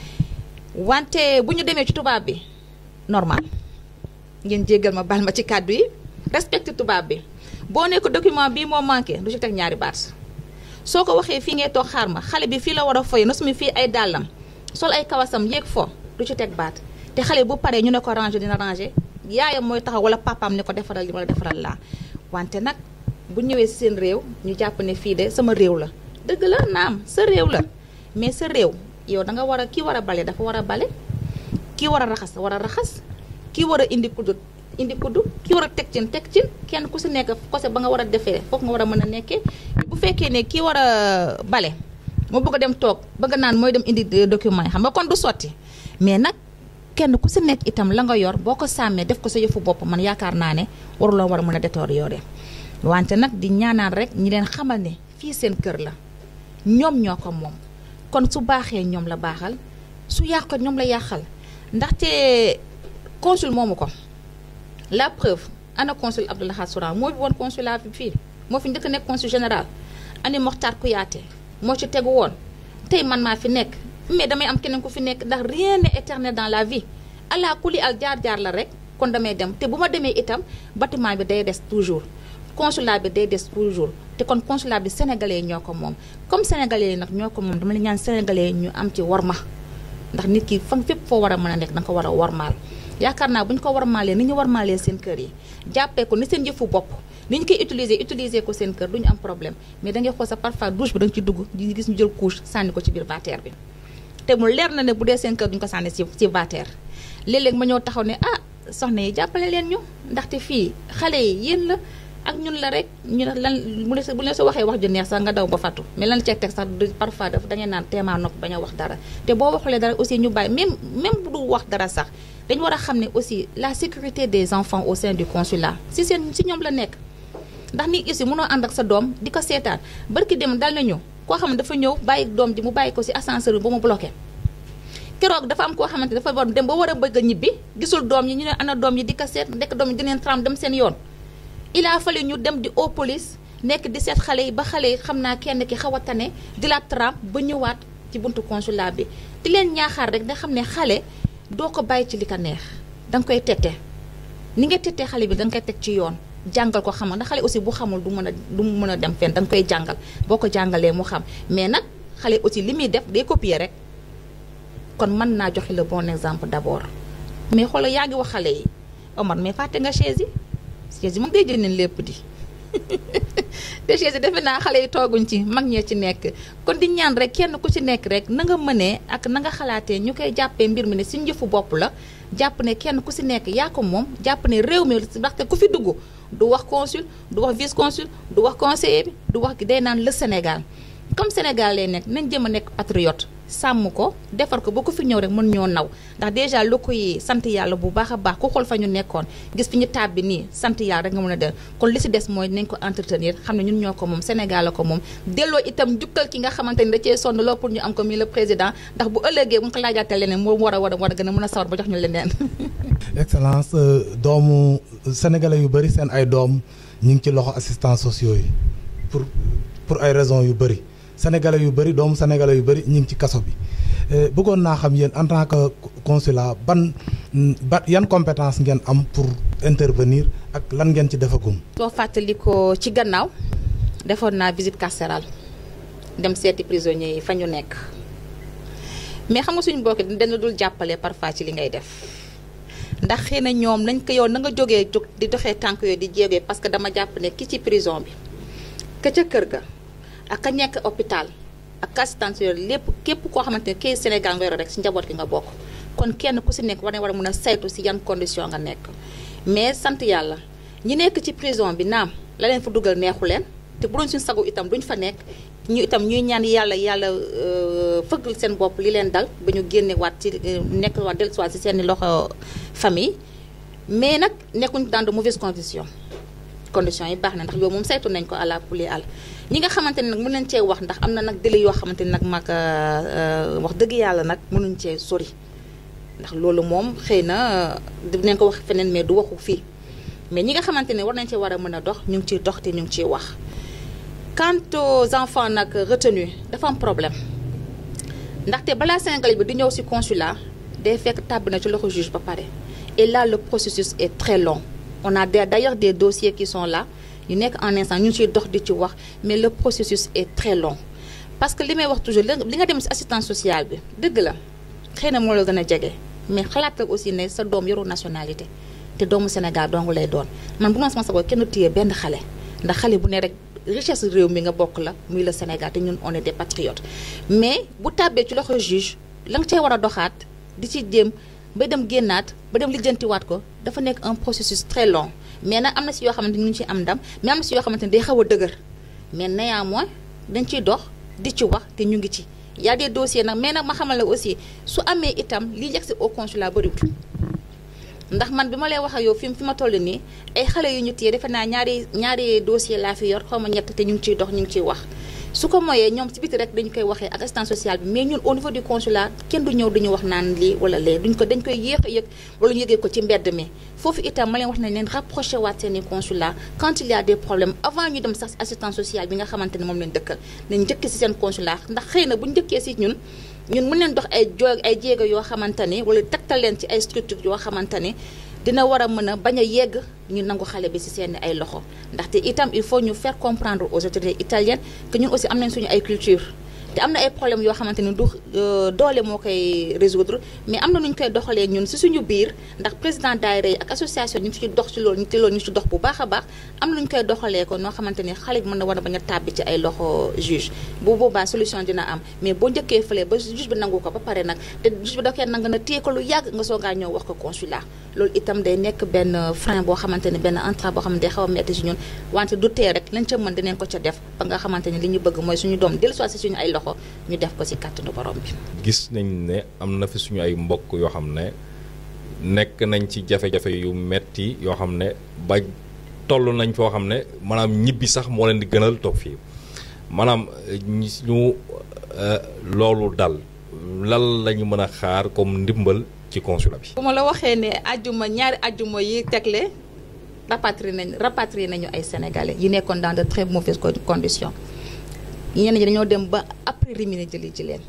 wante bu ñu demee ci tubaab bi normal ngeen jéggal ma baal ma ci kàddu yi respecté tubaab bi boo nekk document bii moo manqué du ci teg ñaari baat soo ko waxee fii ngay toog xaar ma xale bi fii la war a foy na sumi fii ay dàllam sol ay kawasam yéeg fo du ci teg baat te xale bu paree ñu ne ko ranger dina ranger yaayam mooy taxaw wala papaam ne ko defaral li wala defaral laa wante nag bu ñëwee si seen réew ñu jàpp ne fii de sama réew la dëgg la naam sa réew la mais sa réew yow da nga war a kii war a bale dafa war a bale kii war a raxas war a raxas kii war a indi kuddu indi kuddu kii war a teg cin teg cin kenn ku si nekk côté ba nga war a defee foofu nga war a mën a nekkee bu fekkee ne kii war a bale moo bëgg a dem toog bëgg naan mooy dem indi document yi xam nga kon du sotti mais nag kenn ku si nekk itam la nga yor boo ko sàmmee def ko sa yëfu bopp man yaakaar naa ne waruloo war a mën a détoor yore wante nag di ñaanaan rek ñi leen xamal ne fii seen kër la ñoom ñoo ko moom kon su baaxee ñoom la baaxal su yàqal ñoom la yàqal ndaxte consul moomu ko la preuve ana consul Abdou Lahad Souran moo fi woon consulat bi fii moo fi njëkk nekk consul général ani Mokhtar Kouyaté moo ci tegu woon tey man maa fi nekk mais damay am keneen ku fi nekk ndax rien n'est éternel dans la vie ala kuli al jaar-jaar la rek kon damay dem te bu ma demee itam bâtiment bi day des toujours consulat bi day des toujours te kon consulat bi sénégalais ñoo ko moom comme sénégalais yi nag ñoo ko moom dama la ñaan sénégalais ñu am ci warma ndax nit ki fan fépp foo war a mën a nekk da nga ko war a warmaal yaakaar naa bu ñu ko warmaalee ni ñu warmaalee seen kër yi jàppee ko ni seen jëfu bopp ni ñu koy utiliser utiliser ko seen kër du ñu am problème mais da ngay xool sa parfois douche bi da nga ci dugg di gis ñu jël couche sànni ko ci biir vestiaire bi te mu leer na ne bu dee seen kër duñu ko sànni ci ci vestiaire léeg-léeg ma ñëw taxaw ne ah soxna yi jàppale leen ñu ndaxte fii xale yi yéen la ak ñun la rek ñu ne lan bu ne bu ne sa waxee wax ju neex sax nga daw ba fattu mais lan ceeg teg sax parfois daf da ngeen naan teemaa nopp bañ a wax dara te boo waxulee dara aussi ñu bàyyi même même bu du wax dara sax dañu war a xam ne aussi la sécurité des enfants au sein du consulat si seen si ñoom la nekk ndax nit aussi mënoo ànd ak sa doom di ko seetaan barki dem dal nañu koo xam ne dafa ñëw bàyyi doom ji mu bàyyi ko si ascenseur bi ba mu bloqué keroog dafa am koo xamante dafa war dem ba war a bëgg a ñibbi gisul doom yi ñu ne ana doom yi di ko seet ndekk doom yi dineen tram dem seen yoon il a fallu ñu dem di au police nekk di seet xale yi ba xale yi xam naa kenn ki xaw a tane di la tram ba ñëwaat ci buntu consulat bi di leen ñaaxaar rek nga xam ne xale doo ko bàyyi ci li ko neex da nga koy tette ni nga tettee xale bi da nga koy teg ci yoon jàngal ko xamal ndax xale aussi bu xamul du mën a du mën a dem fenn da nga koy jàngal boo ko jàngalee mu xam mais nag xale aussi li muy def day copier rek kon mën naa joxe le bon exemple d'abord mais xoolal yaa ngi wax xale yi Omar mais fàtte nga chaise yi chaise yi moom day jëndeen lépp di te chaise yi defe naa xale yi tooguñ ci mag ñee ci nekk kon di ñaan rek kenn ku ci nekk rek na nga mënee ak na nga xalaatee ñu koy jàppee mbir mi ne si njëfu bopp la jàpp ne kenn ku si nekk yaa ko moom jàpp ne réew mi ndaxte ku fi dugg du wax consul du wax vice consul du wax conseiller bi du wax day naan le Sénégal comme Sénégal lay nekk nañ jëm a nekk patriote sàmm ko defar ko ba ku fi ñëw rek mën ñoo naw ndax déjà lu koy sant yàlla bu baax a baax ku xool fa ñu nekkoon gis fi ñu tàbbi nii sant yàlla rek nga mën a del kon li si des mooy nañ ko entretenir xam ne ñun ñoo ko moom Sénégal la ko moom delloo itam jukkal ki nga xamante ni da cee sonn loo pour ñu am ko mi le président ndax bu ëllëgee bu nga ko laajaatee leneen moo war a war a war a gën a mën a sawar ba jox ñu leneen excellence doomu sénégalais yu bëri seen ay doom ñu ngi ci loxo assistants sociaux yi pour pour ay raisons yu bëri sénégalais yu bëri doomu sénégalais yu bëri ñu ngi ci kaso bi bëggoon naa xam yéen en tant que consulat ban ba yan compétence ngeen am pour intervenir ak lan ngeen ci defagum. soo fàttali ko ci gannaaw defoon naa visite carcérale dem seeti prisonniers yi fa ñu nekk mais xam nga suñu mbokk dana dul jàppale parfois ci li ngay def ndax xëy na ñoom nañ ko yow na nga jógee jóg di doxee tànk yooyu di jéegee parce que dama jàpp ne ki ci prison bi ka ca kër ga. ak ka nekk hôpital ak assistance yooyu lépp képp koo xamante ne kii Sénégal nga yore rek si njaboot gi nga bokk kon kenn ku si nekk war na war a mën a saytu si yan condition nga nekk mais sant yàlla ñi nekk ci prison bi naam la leen fa dugal neexu leen te bu doon suñu sagu itam duñ fa nekk ñu itam ñuy ñaan yàlla yàlla fëggal seen bopp li leen dal ba ñu génne waat ci nekk waat dellusiwaat si seen loxo famille mais nag nekkuñ dans de mauvaises conditions conditions yi baax na ndax yow moom saytu nañ ko àla puli àll ñi nga xamante ne nag mën nañ cee wax ndax am na nag délai yoo xamante ne nag mag wax dëgg yàlla nag mënuñ cee sori ndax loolu moom xëy na dinañ ko wax feneen mais du waxu fii mais ñi nga xamante ne war nañ cee war a mën a dox ñu ngi ciy dox te ñu ngi ciy wax quant aux enfants nag retenus dafa am problème ndaxte balaa Sénégal bi di ñëw ci consulat day fekk tàbbi na ci loxo juge ba pare et là le processus est très long on a d'ailleurs des dossiers qui sont là yu nekk en instant ñu ngi ciy dox di ci wax mais le processus est très long parce que li may wax toujours li nga dem ci assistance sociale bi dëgg la xëy na moo la gën a jege mais xalaatal aussi ne sa doom yoru nationalité te doomu Sénégal dong lay doon man bu ma sama sago kenn téye benn xale ndax xale bu ne rek richesse réew mi nga bokk la muy le Sénégal te ñun on est des patriotes mais bu tàbbee ci loxo juge la nga cee war a doxaat di ci jéem ba dem génnaat ba dem lijjantiwaat ko dafa nekk un processus très long mais nag am na si yoo xamante ni ñu ngi ci am ndam mais am na si yoo xamante ni day xaw a dëgër mais néanmoins dañ ciy dox di ci wax te ñu ngi ci y a des dossiers nag mais nag ma xamal la aussi su amee itam li yegg si au consulat bëriwul ndax man bi ma lay wax ak yow fi fi ma toll nii ay xale yu ñu téye defe naa ñaari ñaari dossier laa fi yor xaw ma ñett te ñu ngi ciy dox ñu ngi ciy wax su ko moyee ñoom ci biti rek dañu koy waxee ak assistance sociale bi mais ñun au niveau du consulat kenn du ñëw duñu wax naan lii wala lee duñ ko dañ koy yéex a yëg wala ñu yëgee ko ci mbedd mi foofu itam ma leen wax nañ leen rapproché waat seeni consulat quand il y a des problèmes avant ñu dem sax si assistance sociale bi nga xamante ne moom leen dëkkal nañ njëkk si seen consulat ndax xëy na bu njëkkee si ñun ñun mën leen dox ay jo ay jéego yoo xamante ni wala tegtal leen ci ay structure yoo xamante ni dina war a mën a bañ a yegg ñu nangu xale bi ci seen ay loxo ndaxte itam il faut ñu faire comprendre aux autorités italiennes que ñun aussi am nañ suñu ay culture te am na ay problèmes yoo xamante ni du doole moo koy résoudre mais am na nu ñu koy doxalee ñun ci suñu biir ndax président daayira yi ak association ñu ngi ci dox ci loolu ñu te loolu ñu ci dox bu baax a baax am na ñu koy doxalee ko noo xamante ni xale bi mën na war a bañ a tàbbi ci ay loxo juge bu boobaa solution dina am mais boo njëkkee fële ba juge bi nangu ko ba pare nag te juge bi da koy nangu na téye ko lu yàgg nga soogaa ñëw wax ko consulat loolu itam day nekk benn frein boo xamante ni benn entrave boo xamante day xaw a metti ci ñun wante du tee rek lañ ca mën dinañ ko ca def ba nga xamante ni li ñu bëgg mooy suñu doom dellusiwaat ci suñu ay loxo ñu def ko ci kàttanu borom bi. gis nañ ne am na fi suñu ay mbokk yoo xam ne nekk nañ ci jafe-jafe yu metti yoo xam ne ba toll nañ foo xam ne maanaam ñibbi sax moo leen di gënal toog fii maanaam ñu loolu dal lan la ñu mën a xaar comme ndimbal ci consulat bi. bu ma la waxee ne ajjuma ñaari ajjuma yi tegle rapatrié nañ rapatrié nañu ay sénégalais yi nekkoon dans de très mauvaises conditions. ñenn ñi dañoo dem ba après Rimini jëli ci leen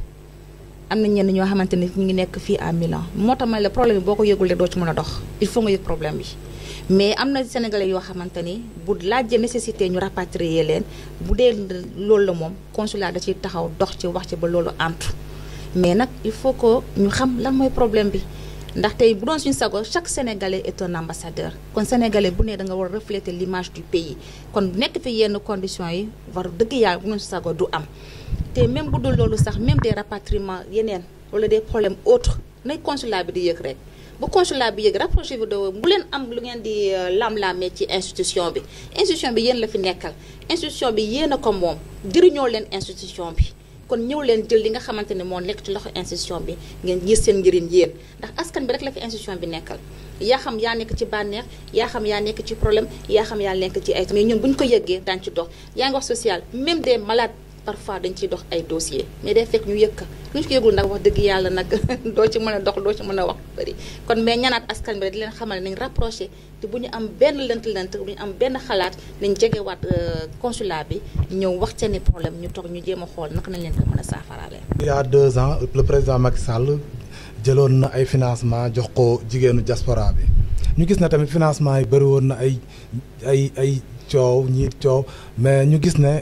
am na ñenn ñoo xamante ni ñu ngi nekk fii à Milan moo tax ma le problème bi boo ko yëgul rek doo ci mën a dox il faut nga yëg problème bi mais am na sénégalais yoo xamante ni bu laajee nécessité ñu rapatrier leen bu dee loolu la moom consulat da ciy taxaw dox ci wax ci ba loolu antu mais nag il faut que ñu xam lan mooy problème bi ndax tey bu doon suñu sago chaque sénégalais est un ambassadeur kon sénégalais bu ne da nga war a refléter l'image du pays kon nekk fi yenn conditions yi war dëgg yàlla bu doon suñu sago du am te même bu dul loolu sax même des rapatriements yeneen wala des problèmes autres nay consulat bi di yëg rek bu consulat bi yëg rapproché bi de bu leen am lu ngeen di lam-laamee ci institution bi institution bi yéen la fi nekkal institution bi yéen a ko moom jëriñoo leen institution bi kon ñëw leen jël li nga xamante ne moo nekk ci loxo institution bi ngeen gis seen njëriñ yéen ndax askan bi rek la fi institution bi nekkal yaa xam yaa nekk ci bànneex yaa xam yaa nekk ci problème yaa xam yaa nekk ci ay mais ñun bu ñu ko yëggee daañu ci dox yaa ngi wax social même des malades parfois dañ ciy dox ay dossiers mais day fekk ñu yëkka lu ñu ko yëgul nag wax dëgg yàlla nag doo ci mën a dox doo ci mën a wax bëri kon mais ñanaat askan bi rek di leen xamal nañ rapproché te bu ñu am benn lënt-lënt bu ñu am benn xalaat nañ jegewaat consulat bi ñëw wax seeni problème ñu toog ñu jéem a xool naka nañ leen ko mën a saafaraale. il y a deux ans le président Macky Sall jëloon na ay financement jox ko jigéenu diaspora bi ñu gis na tamit financement yi bëri woon na ay ay ay coow ñii coow mais ñu gis ne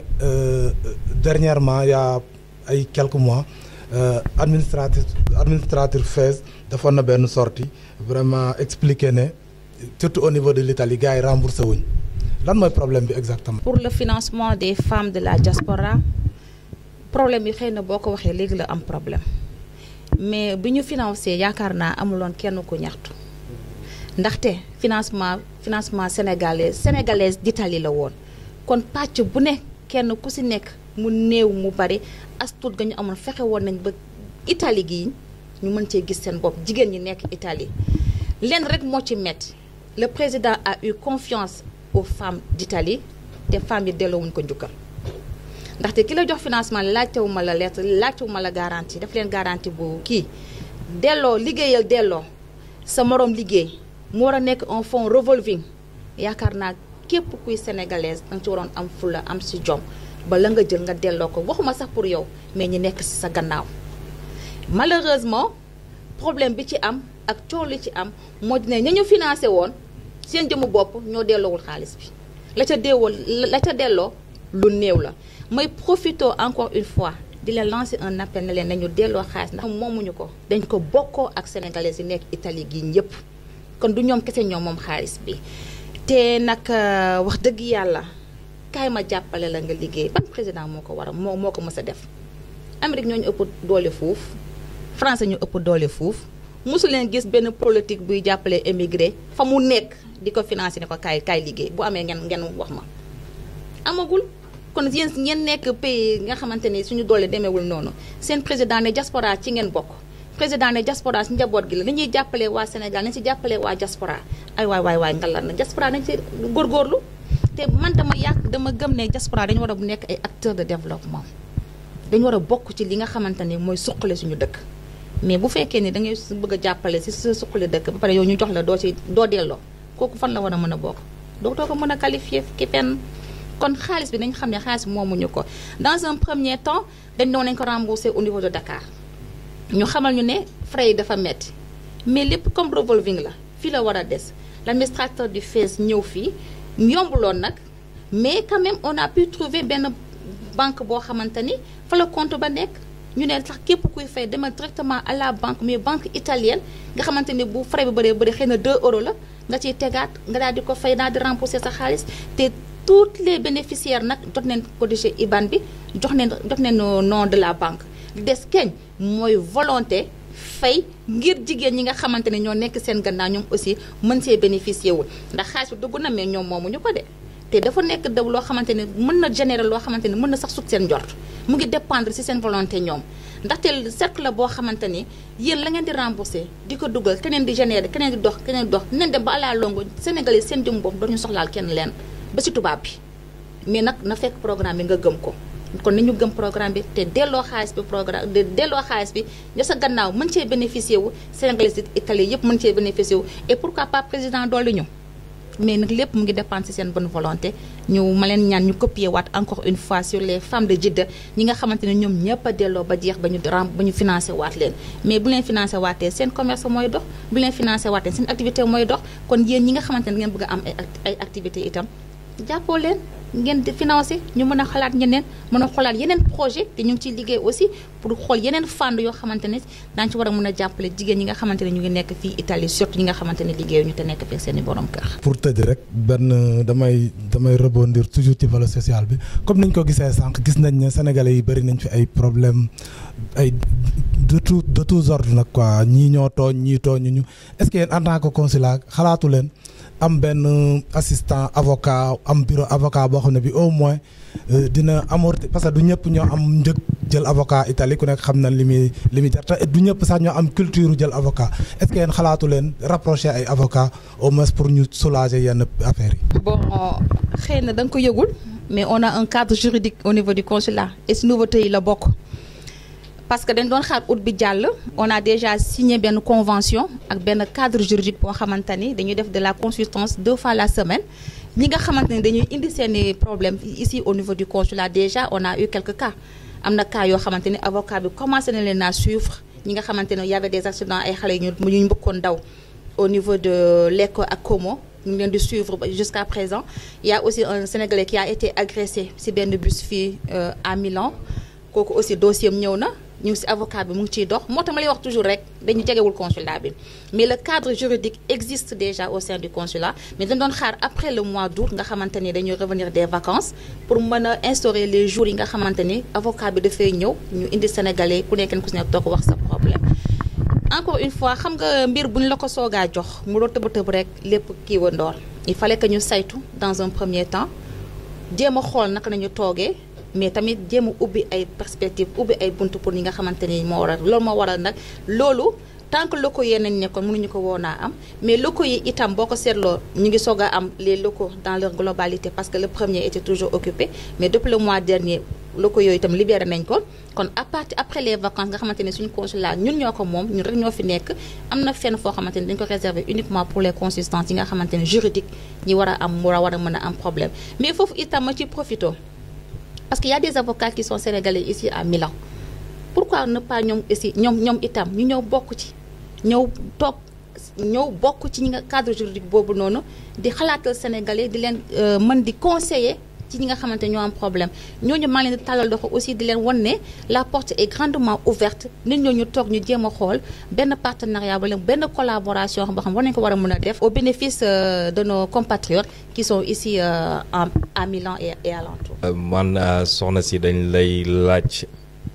dernièrement il y a ay quelques mois administratif administrateur FAISE defoon na benn sortie vraiment expliqué ne surtout au niveau de l'Italie gars yi remboursé wuñ lan mooy problème bi exactement. pour le financement des femmes de la diaspora problème yi xëy na boo ko waxee léegi la am problème mais bi ñu financé yaakaar naa amuloon kenn ku ñaxtu ndaxte financement financement sénégalais sénégalaise d'Italie la woon kon pàcc bu ne kenn ku ci nekk mu néew mu bari as tuut ga ñu amoon fexe woon nañ ba Italie gii ñu mën cee gis seen bopp jigéen ñi nekk Italie lenn rek moo ci metti le président a eu confiance aux femmes d'Italie te femmes yi delloowuñ ko njukkal ndaxte ki la jox financement laajtewu ma la lettre laajtewu ma la garantie daf leen garantie bu kii delloo liggéeyal delloo sa moroom liggéey mu war a nekk un fonds revolving yaakaar naa képp kuy sénégalaise danga ci waroon am fula am ci jom ba la nga jël nga delloo ko waxuma sax pour yow mais ñi nekk ci sa gannaaw malheureusement problème bi ci am ak coow li ci am moo di ne ña ñu financé woon seen jëmu bopp ñoo delloowul xaalis bi la ca deewoo la ca delloo lu néew la may profito encore une fois di leen lancer un appel ne leen nañu delloo xaalis ndax moomuñu ko dañ ko bokkoo ak sénégalais yi nekk Italie gi ñëpp kon du ñoom kese ñoom moom xaalis bi te nag wax dëgg yàlla kaay ma jàppale la nga liggéey ban président moo ko war a moo moo ko mës a def Amérique ñoo ñu ëpp doole fuuf France ñu ëpp doole fuuf mosu leen gis benn politique buy jàppale émigré fa mu nekk di ko financé ne ko kaay kaay liggéey bu amee ngeen ngeen wax ma amagul kon yéen ngeen nekk pays nga xamante ni suñu doole demeewul noonu seen président ne diaspora ci ngeen bokk président ne diaspora si njaboot gi la ni ñuy jàppalee waa Sénégal nañ si jàppalee waa diaspora ay waay waay waay ngalar na diaspora nañ si góorgóorlu te man dama yàq dama gëm ne diaspora dañu war a nekk ay acteurs de développement dañu war a bokk ci li nga xamante ne mooy suqale suñu dëkk mais bu fekkee ni da ngay bëgg a jàppale si sa suqale dëkk ba pare yow ñu jox la doo ci doo delloo kooku fan la war a mën a bokk doo doo ko mën a qualifier ki fenn kon xaalis bi nañ xam ne xaalis bi moomuñu ko dans un premier temps dañ doon nañ ko rembourser au niveau de Dakar ñu xamal ñu ne frais yi dafa metti mais lépp comme revolving la fii la war a des l'administrateur du FES ñëw fii yombuloon nag mais quand même on a pu trouver benn banque boo xamante ni fa la compte ba nekk ñu ne sax képp kuy fay demal directement à la banque mais banque italienne nga xamante ni bu frais bi bëree bëri xëy na 2 euros la nga ciy tegaat nga daal di ko fay daal di rembourser sa xaalis te tous les bénéficiaires nag jot nañ codifié IBAN bi jox nañ jox nañ nom de la banque li des keñ mooy volonté fay ngir jigéen ñi nga xamante ne ñoo nekk seen gannaaw ñoom aussi mën see bénéficier wul ndax xaalis bi dugg na mais ñoom moomuñu ko de te dafa nekk daw loo xamante ne mën na générer loo xamante ne mën na sax sut seen njort mu ngi dépendre ci seen volonté ñoom ndaxte cercle la boo xamante ni yéen la ngeen di rembourser di ko dugal keneen di générer keneen di dox keneen di dox neen dem ba à la longue Sénégalais seen jëm bopp dañu soxlaal kenn leen ba ci tubaab bi mais nag na fekk programme bi nga gëm ko kon ni ñu gëm programme bi te delloo xaalis bi programme delloo xaalis bi ña sa gannaaw mën cee bénéficier wu Sénégalais Italie yëpp mën cee bénéficier wu et pourquoi pas président dolli ñu mais nag lépp mu ngi dépendre ci seen bonne volonté ñu ma leen ñaan ñu copier waat encore une fois sur les femmes de Jidda ñi nga xamante ne ñoom ñëpp a delloo ba jeex ba ñu ram ba ñu financé waat leen mais bu leen financé waatee seen commerce mooy dox bu leen financé waatee seen activité mooy dox kon yéen ñi nga xamante ne ngeen bëgg a am ay activité itam jàppoo leen ngeen di financé ñu mën a xalaat ñeneen mën a xoolaat yeneen projet te ñu ngi ciy liggéey aussi pour xool yeneen fànn yoo xamante ne daañu ci war a mën a jàppale jigéen ñi nga xamante ne ñu ngi nekk fii Italie surtout ñi nga xamante ne liggéeyuñu te nekk fekk seen i borom kër. pour tëj rek benn damay damay rebondir toujours ci volet social bi comme niñ ko gisee sànq gis nañ ne sénégalais yi bëri nañ fi ay problème ay de tout de tous ordres nag quoi ñii ñoo tooñ ñii tooñu ñu est-ce que yéen en tant que consulat xalaatu leen. am benn assistant avocat am bureau avocat boo xam ne bi au moins dina amorti parce que du ñëpp ñoo am njëg jël avocat Italie ku nekk xam na li muy li muy jar te du ñëpp sax ñoo am culture jël avocat est-ce que yéen xalaatu leen rapprocher ay avocat au moins pour ñu soulager yenn affaires yi. bon xëy na da nga ko yëgul mais on a un cadre juridique au niveau du consulat et si nouveauté yi la bokk. parce que dañ doon xaar août bi jàll on a déjà signé benn convention ak benn cadre juridique boo xamante ni dañuy def de la consultance deux fois la semaine ñi nga xamante ni dañuy indi seeni problème ici au niveau du consulat déjà on a eu quelques cas am na cas yoo xamante ni avocat bi commencé na leen à suivre ñi nga xamante ne y avait des accidents ay xale ñu ñu mbëkkoon daw au niveau de Lecco ak Como ñu ngi leen di suivre jusqu'à présent il y a aussi un Sénégalais qui a été agressé ci benn bus fii à Milan kooku aussi dossier am ñëw na ñu ngi ci avocat bi mu ngi ciy dox moo tax ma lay wax toujours rek dañu jegewul consulat bi mais le cadre juridique existe déjà au sein du consulat mais dañ doon xaar après le mois d'août nga xamante ni dañuy revenir des vacances pour mën a instaurer les jours yi nga xamante ni avocat bi dafay ñëw ñu indi sénégalais ku nekk ku si nekk toog wax sa problème. encore une fois xam nga mbir bu ñu la ko soogaa jox mu doon tëb tëb rek lépp kii wa ndoor il fallait que ñu saytu dans un premier temps jéem a xool naka nañu toogee. mais tamit jéem a ubbi ay perspectives ubbi ay buntu pour ñi nga xamante ni moo waral loolu moo waral nag loolu tant que locaux yi nañ nekkoon mënuñu ko woon a am mais locaux yi itam boo ko seetloo ñu ngi soog a am les locaux dans leur globalité parce que le premier était toujours occupé mais depuis le mois dernier locaux yooyu itam libéré nañ ko kon à partir après les vacances nga xamante ne suñu consulat ñun ñoo ko moom ñun rek ñoo fi nekk am na fenn foo xamante ni dañ ko réserver uniquement pour les consultants yi nga xamante ne juridique ñi war a am war a war a mën a am problème mais foofu itam ma ci profito parce qu'il y a des avocats qui sont sénégalais ici à Milan pourquoi ne pas ñoom ici ñoom ñoom itam ñu ñëw bokk ci ñëw toog ñëw bokk ci ñi nga cadre juridique boobu noonu di xalaatal sénégalais di leen mën di conseiller ci ñi nga xamante ñoo am problème ñooñu maa ngi leen di tàllal doxo aussi di leen wan ne la porte est grandement ouverte nit ñooñu toog ñu jéem a xool benn partenariat wala benn collaboration boo xam war nañu ko war a mën a def au bénéfice de nos compatriotes qui sont ici en à Milan et et alentour. man soxna si dañ lay laaj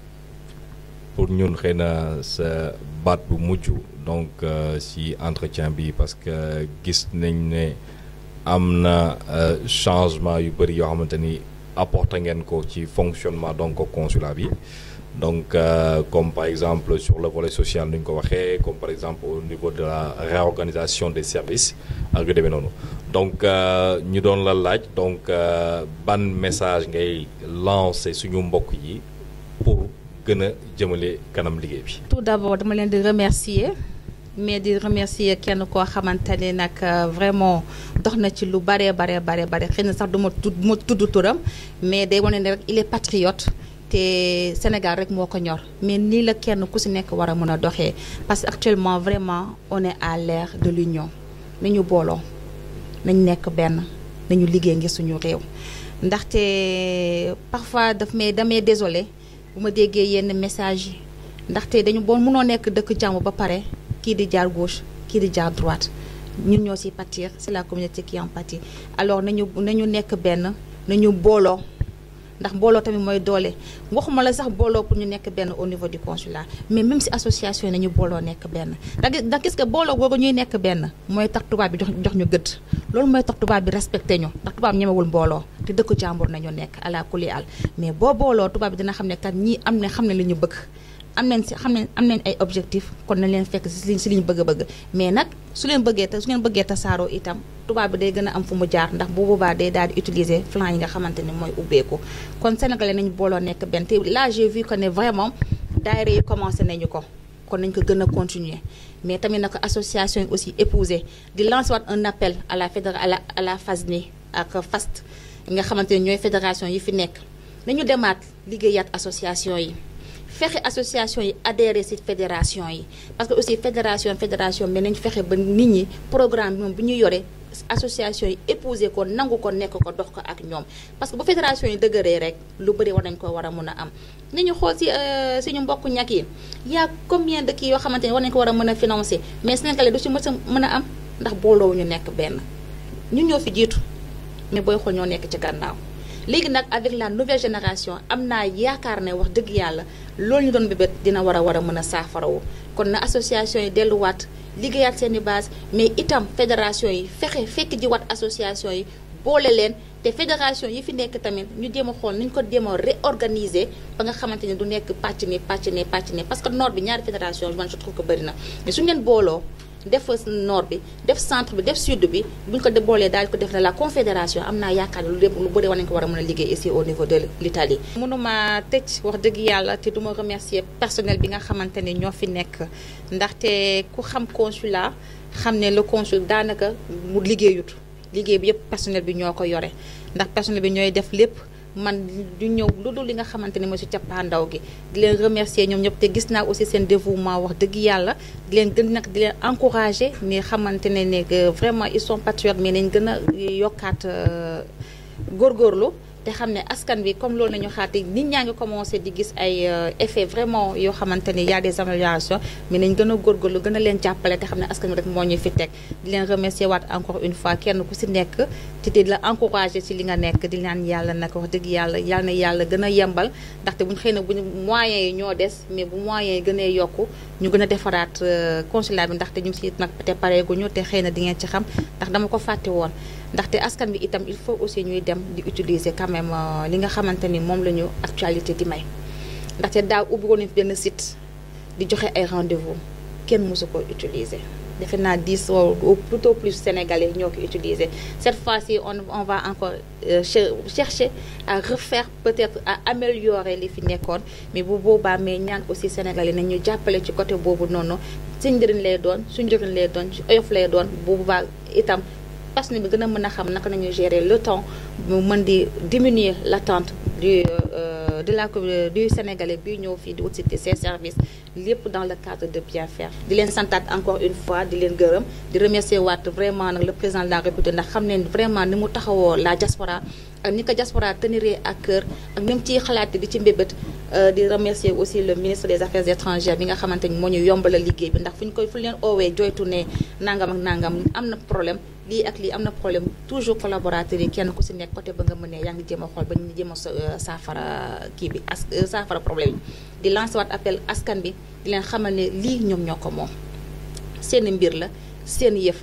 pour ñun xëy na sa baat bu mujj donc si entretien bi parce que gis nañ ne. am na changement yu bëri yoo xamante ni apporter ngeen ko ci fonctionnement donc consulat bi donc euh, comme par exemple sur le volet social ni ñu ko waxee comme par exemple au niveau de la réorganisation des services ak yu demee noonu donc ñu doon la laaj donc ban message ngay lancer suñu mbokk yi pour gën a jëmale kanam liggéey bi. tout d'abord dama leen di remercier mais di remercier kenn koo xamante ne nag vraiment dox na ci lu baree baree baree bare xëy na sax du ma tudd ma tudd turam mais day wane ne rek il est patriote. te Sénégal rek moo ko ñor mais nii la kenn ku si nekk war a mën a doxee parce que actuellement vraiment on est à l'ère de l'union nañu booloo nañ nekk benn nañu liggéey ngir suñu réew ndaxte parfois daf may damay désolé bu ma déggee yenn message yi ndaxte dañu boo mënoo nekk dëkk jàmm ba pare kii di jaar gauche kii di jaar droite ñun ñoo siy pâtir c'est la communauté qui en pâtit alors nañu nañu nekk benn nañu booloo ndax booloo tamit mooy doole waxuma la sax booloo pour ñu nekk benn au niveau du consulat mais même si association yi nañu booloo nekk benn ndax ndax gis nga booloo googu ñuy nekk benn mooy tax tubaab bi jox jox ñu gëdd loolu mooy tax tubaab bi respecté ñu ndax tubaab ñemewul mbooloo te dëkku jàmbur nañu nekk ala kuli al mais boo booloo tubaab bi dina xam ne kat ñii am ne xam ne li ñu bëgg am nañ si xam ne am nañ ay objectif kon nañ leen fekk si si li ñu bëgg a bëgg mais nag su leen bëggee te su ngeen bëggee tasaaroo itam tubaab bi day gën a am fu mu jaar ndax bu boobaa day daal di utiliser flanc yi nga xamante ni mooy ubbeeku kon sénégalais nañu booloo nekk benn te là j'ai vu que ne vraiment daayira yi commencé nañu ko kon nañ ko gën a continuer mais tamit na ko association yi aussi épouser di lancer waat un appel à la fédéra à la à la FASNI ak FAST nga xamante ni ñooy fédération yi fi nekk nañu demaat liggéeyaat association yi fexe association yi adhéré ci fédération yi parce que aussi fédération fédération mais nañ fexe ba nit ñi programme bi moom bu ñu yore association yi épousé ko nangu ko nekk ko dox ko ak ñoom parce que bu fédération yi dëgëree rek lu bëri war nañ ko war a mun a am ni ñu xool ci suñu mbokk ñàkk yi y a combien de kii yoo xamante ne war nañ ko war a mën a financer mais Sénégalais du ci mën a mën a am ndax booloo ñu nekk benn ñun ñoo fi jiitu mais booy xool ñoo nekk ci gànnaaw léegi nag avec la nouvelle génération am naa yaakaar ne wax dëgg yàlla loolu ñu doon bébét dina war a war a mën a saafarawu kon na association yi delluwaat liggéeyaat seen i base mais itam fédération yi fexe fekk jiwaat association yi boole leen te fédération yi fi nekk tamit ñu jéem a xool ni ñu ko jéem a réorganiser ba nga xamante ni du nekk pàcc ni pàcc ni pàcc ni parce que nord bi ñaari fédération man je trouve que bëri na mais suñu leen booloo def nord bi def centre bi def sud bi bu ñu ko boolee daal ko def na la confédération am naa yaakaar ne lu lépp lu bëri war nañu ko war a mën a liggéey ici au niveau de l'Italie mënuma tëj wax dëgg yàlla te duma remercier personnel bi nga xamante ne ñoo fi nekk ndaxte ku xam consulat xam ne le consul daanaka mu liggéeyut liggéey bi yëpp personnel bi ñoo ko yore ndax personnel bi ñooy def lépp man du ñëw lu dul li nga xamante ne mooy si cappaandaw gi di leen remercier ñoom ñëpp te gis naa aussi seen dévouement wax dëgg yàlla di leen gën nag di leen encourager ni xamante ne ne vraiment ils sont patriotes mais nañ gën a yokkaat góorgóorlu te xam ne askan bi comme loolu nañu xaati nit ñaa ngi commencé di gis ay effets vraiment yoo xamante ni y a des améliorations mais nañ gën a góorgóorlu gën a leen jàppale te xam ne askan bi rek moo ñu fi teg di leen remercier waat encore une fois kenn ku si nekk te di la encourager ci li nga nekk di naan yàlla nag wax dëgg yàlla yàlla na yàlla gën a yembal ndaxte buñ xëy na buñu moyens yi ñoo des mais bu moyens yi gënee yokku ñu gën a defaraat consulat bi ndaxte ñu ngi si nag te pareeguñu te xëy na di ngeen ci xam ndax dama ko fàtte woon ndaxte askan bi itam il faut aussi ñuy dem di utiliser quand même li nga xamante ni moom la ñu actualité di may ndaxte daaw ubbi woon benn site di joxe ay rendez-vous kenn mësu ko utiliser defe naa dix ou plutôt plus sénégalais ñoo ko utiliser cette fois-ci on on va encore euh, chercher à refaire peut-être à améliorer li fi nekkoon mais bu boobaa mais ñaan aussi sénégalais nañ ñu jàppale ci côté boobu noonu suñ njëriñ lay doon suñ njëriñ lay doon ci oyof lay doon bu boobaa itam personnel bi gën a mën a xam naka nañu gérer le temps mu mën di diminuer l'attente du de la du sénégalais bi ñëw fii di utiliser ces services lépp dans le cadre de bien faire di leen santaat encore une fois di leen gërëm di remercier waat vraiment nag le président de la République ndax xam ne vraiment ni mu taxawoo la diaspora ak ni ko diaspora tenir ak cœur ak ni mu ciy xalaat di ci mbébét di remercier aussi le ministre des affaires étrangères bi nga xamante ni moo ñu yombalal liggéey bi ndax fu ñu koy fu leen oowee joytu ne nangam ak nangam am na problème lii ak lii am na problème toujours collaborateurs yi kenn ku si nekk côté ba nga mënee yaa ngi jéem a xool ba ñu jéem a saafara kii bi as saafara problème bi di lancer waat appel askan bi di leen xamal ne lii ñoom ñoo ko moom seen mbir la seen yëf la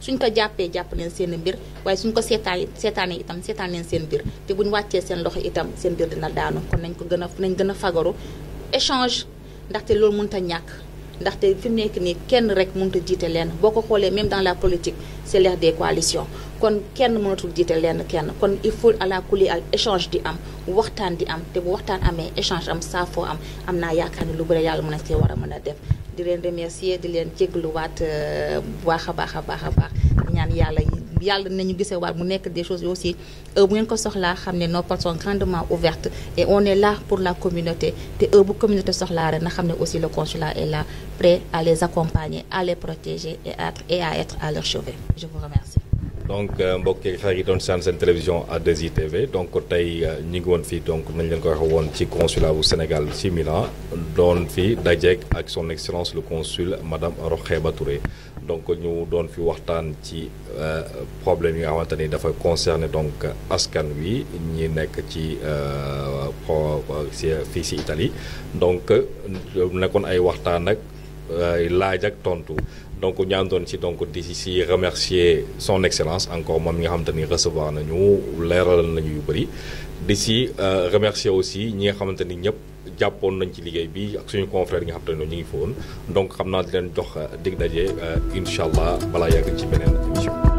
suñ ko jàppee jàpp leen seen mbir waaye suñ ko seetaan seetaanee itam seetaan leen seen mbir te buñ wàccee seen loxo itam seen mbir dina daanu kon nañ ko gën a nañ gën a fagaru échange ndaxte loolu mënut a ñàkk ndaxte fi mu nekk nii kenn rek mënut a jiite lenn boo ko xoolee même dans la politique c'est l'ère des coalitions kon kenn mënatul jiite lenn kenn kon il faut à la kuli al échange di am waxtaan di am te bu waxtaan amee échange am saafoo am am naa yaakaar ni lu bëri yàlla mën na see war a mën a def di leen remercier di leen jégluwaat bu baax a baax a baax a baax ñaan yàlla yàlla nañu gisee waat mu nekk des choses aussi heure bu ngeen ko soxlaa xam ne nos portes sont grandement ouvertes et on est là pour la communauté te heure bu communauté soxlaa rek na xam ne aussi le consulat est là prêt à les accompagner à les protéger et à et à être à leur chevet je vous remercie. donc mbokk yi xarit yi doon seen seen télévision A2I TV donc tey ñu ngi woon fii donc nañ leen ko waxee woon ci consulat bu Sénégal ci Milan doon fi dajeek ak son excellence le consul madame Rokheba Touré donc ñu doon fi waxtaan ci problème yi nga xamante ni dafa concerner donc askan wi ñi nekk ci pro si fii si Italie donc nekkoon ay waxtaan ak laaj ak tontu. donc ñaan doon ci donc di si remercier son excellence encore moom mi nga xamante ni recevoir nañu leeralal nañu yu bëri di si remercier aussi ñi nga xamante ni ñëpp jàppoon nañ ci liggéey bi ak suñu confrère yi nga xamante ne ñu ngi fa woon donc xam naa di leen jox dig daje incha allah balaa yàgg ci beneen émission.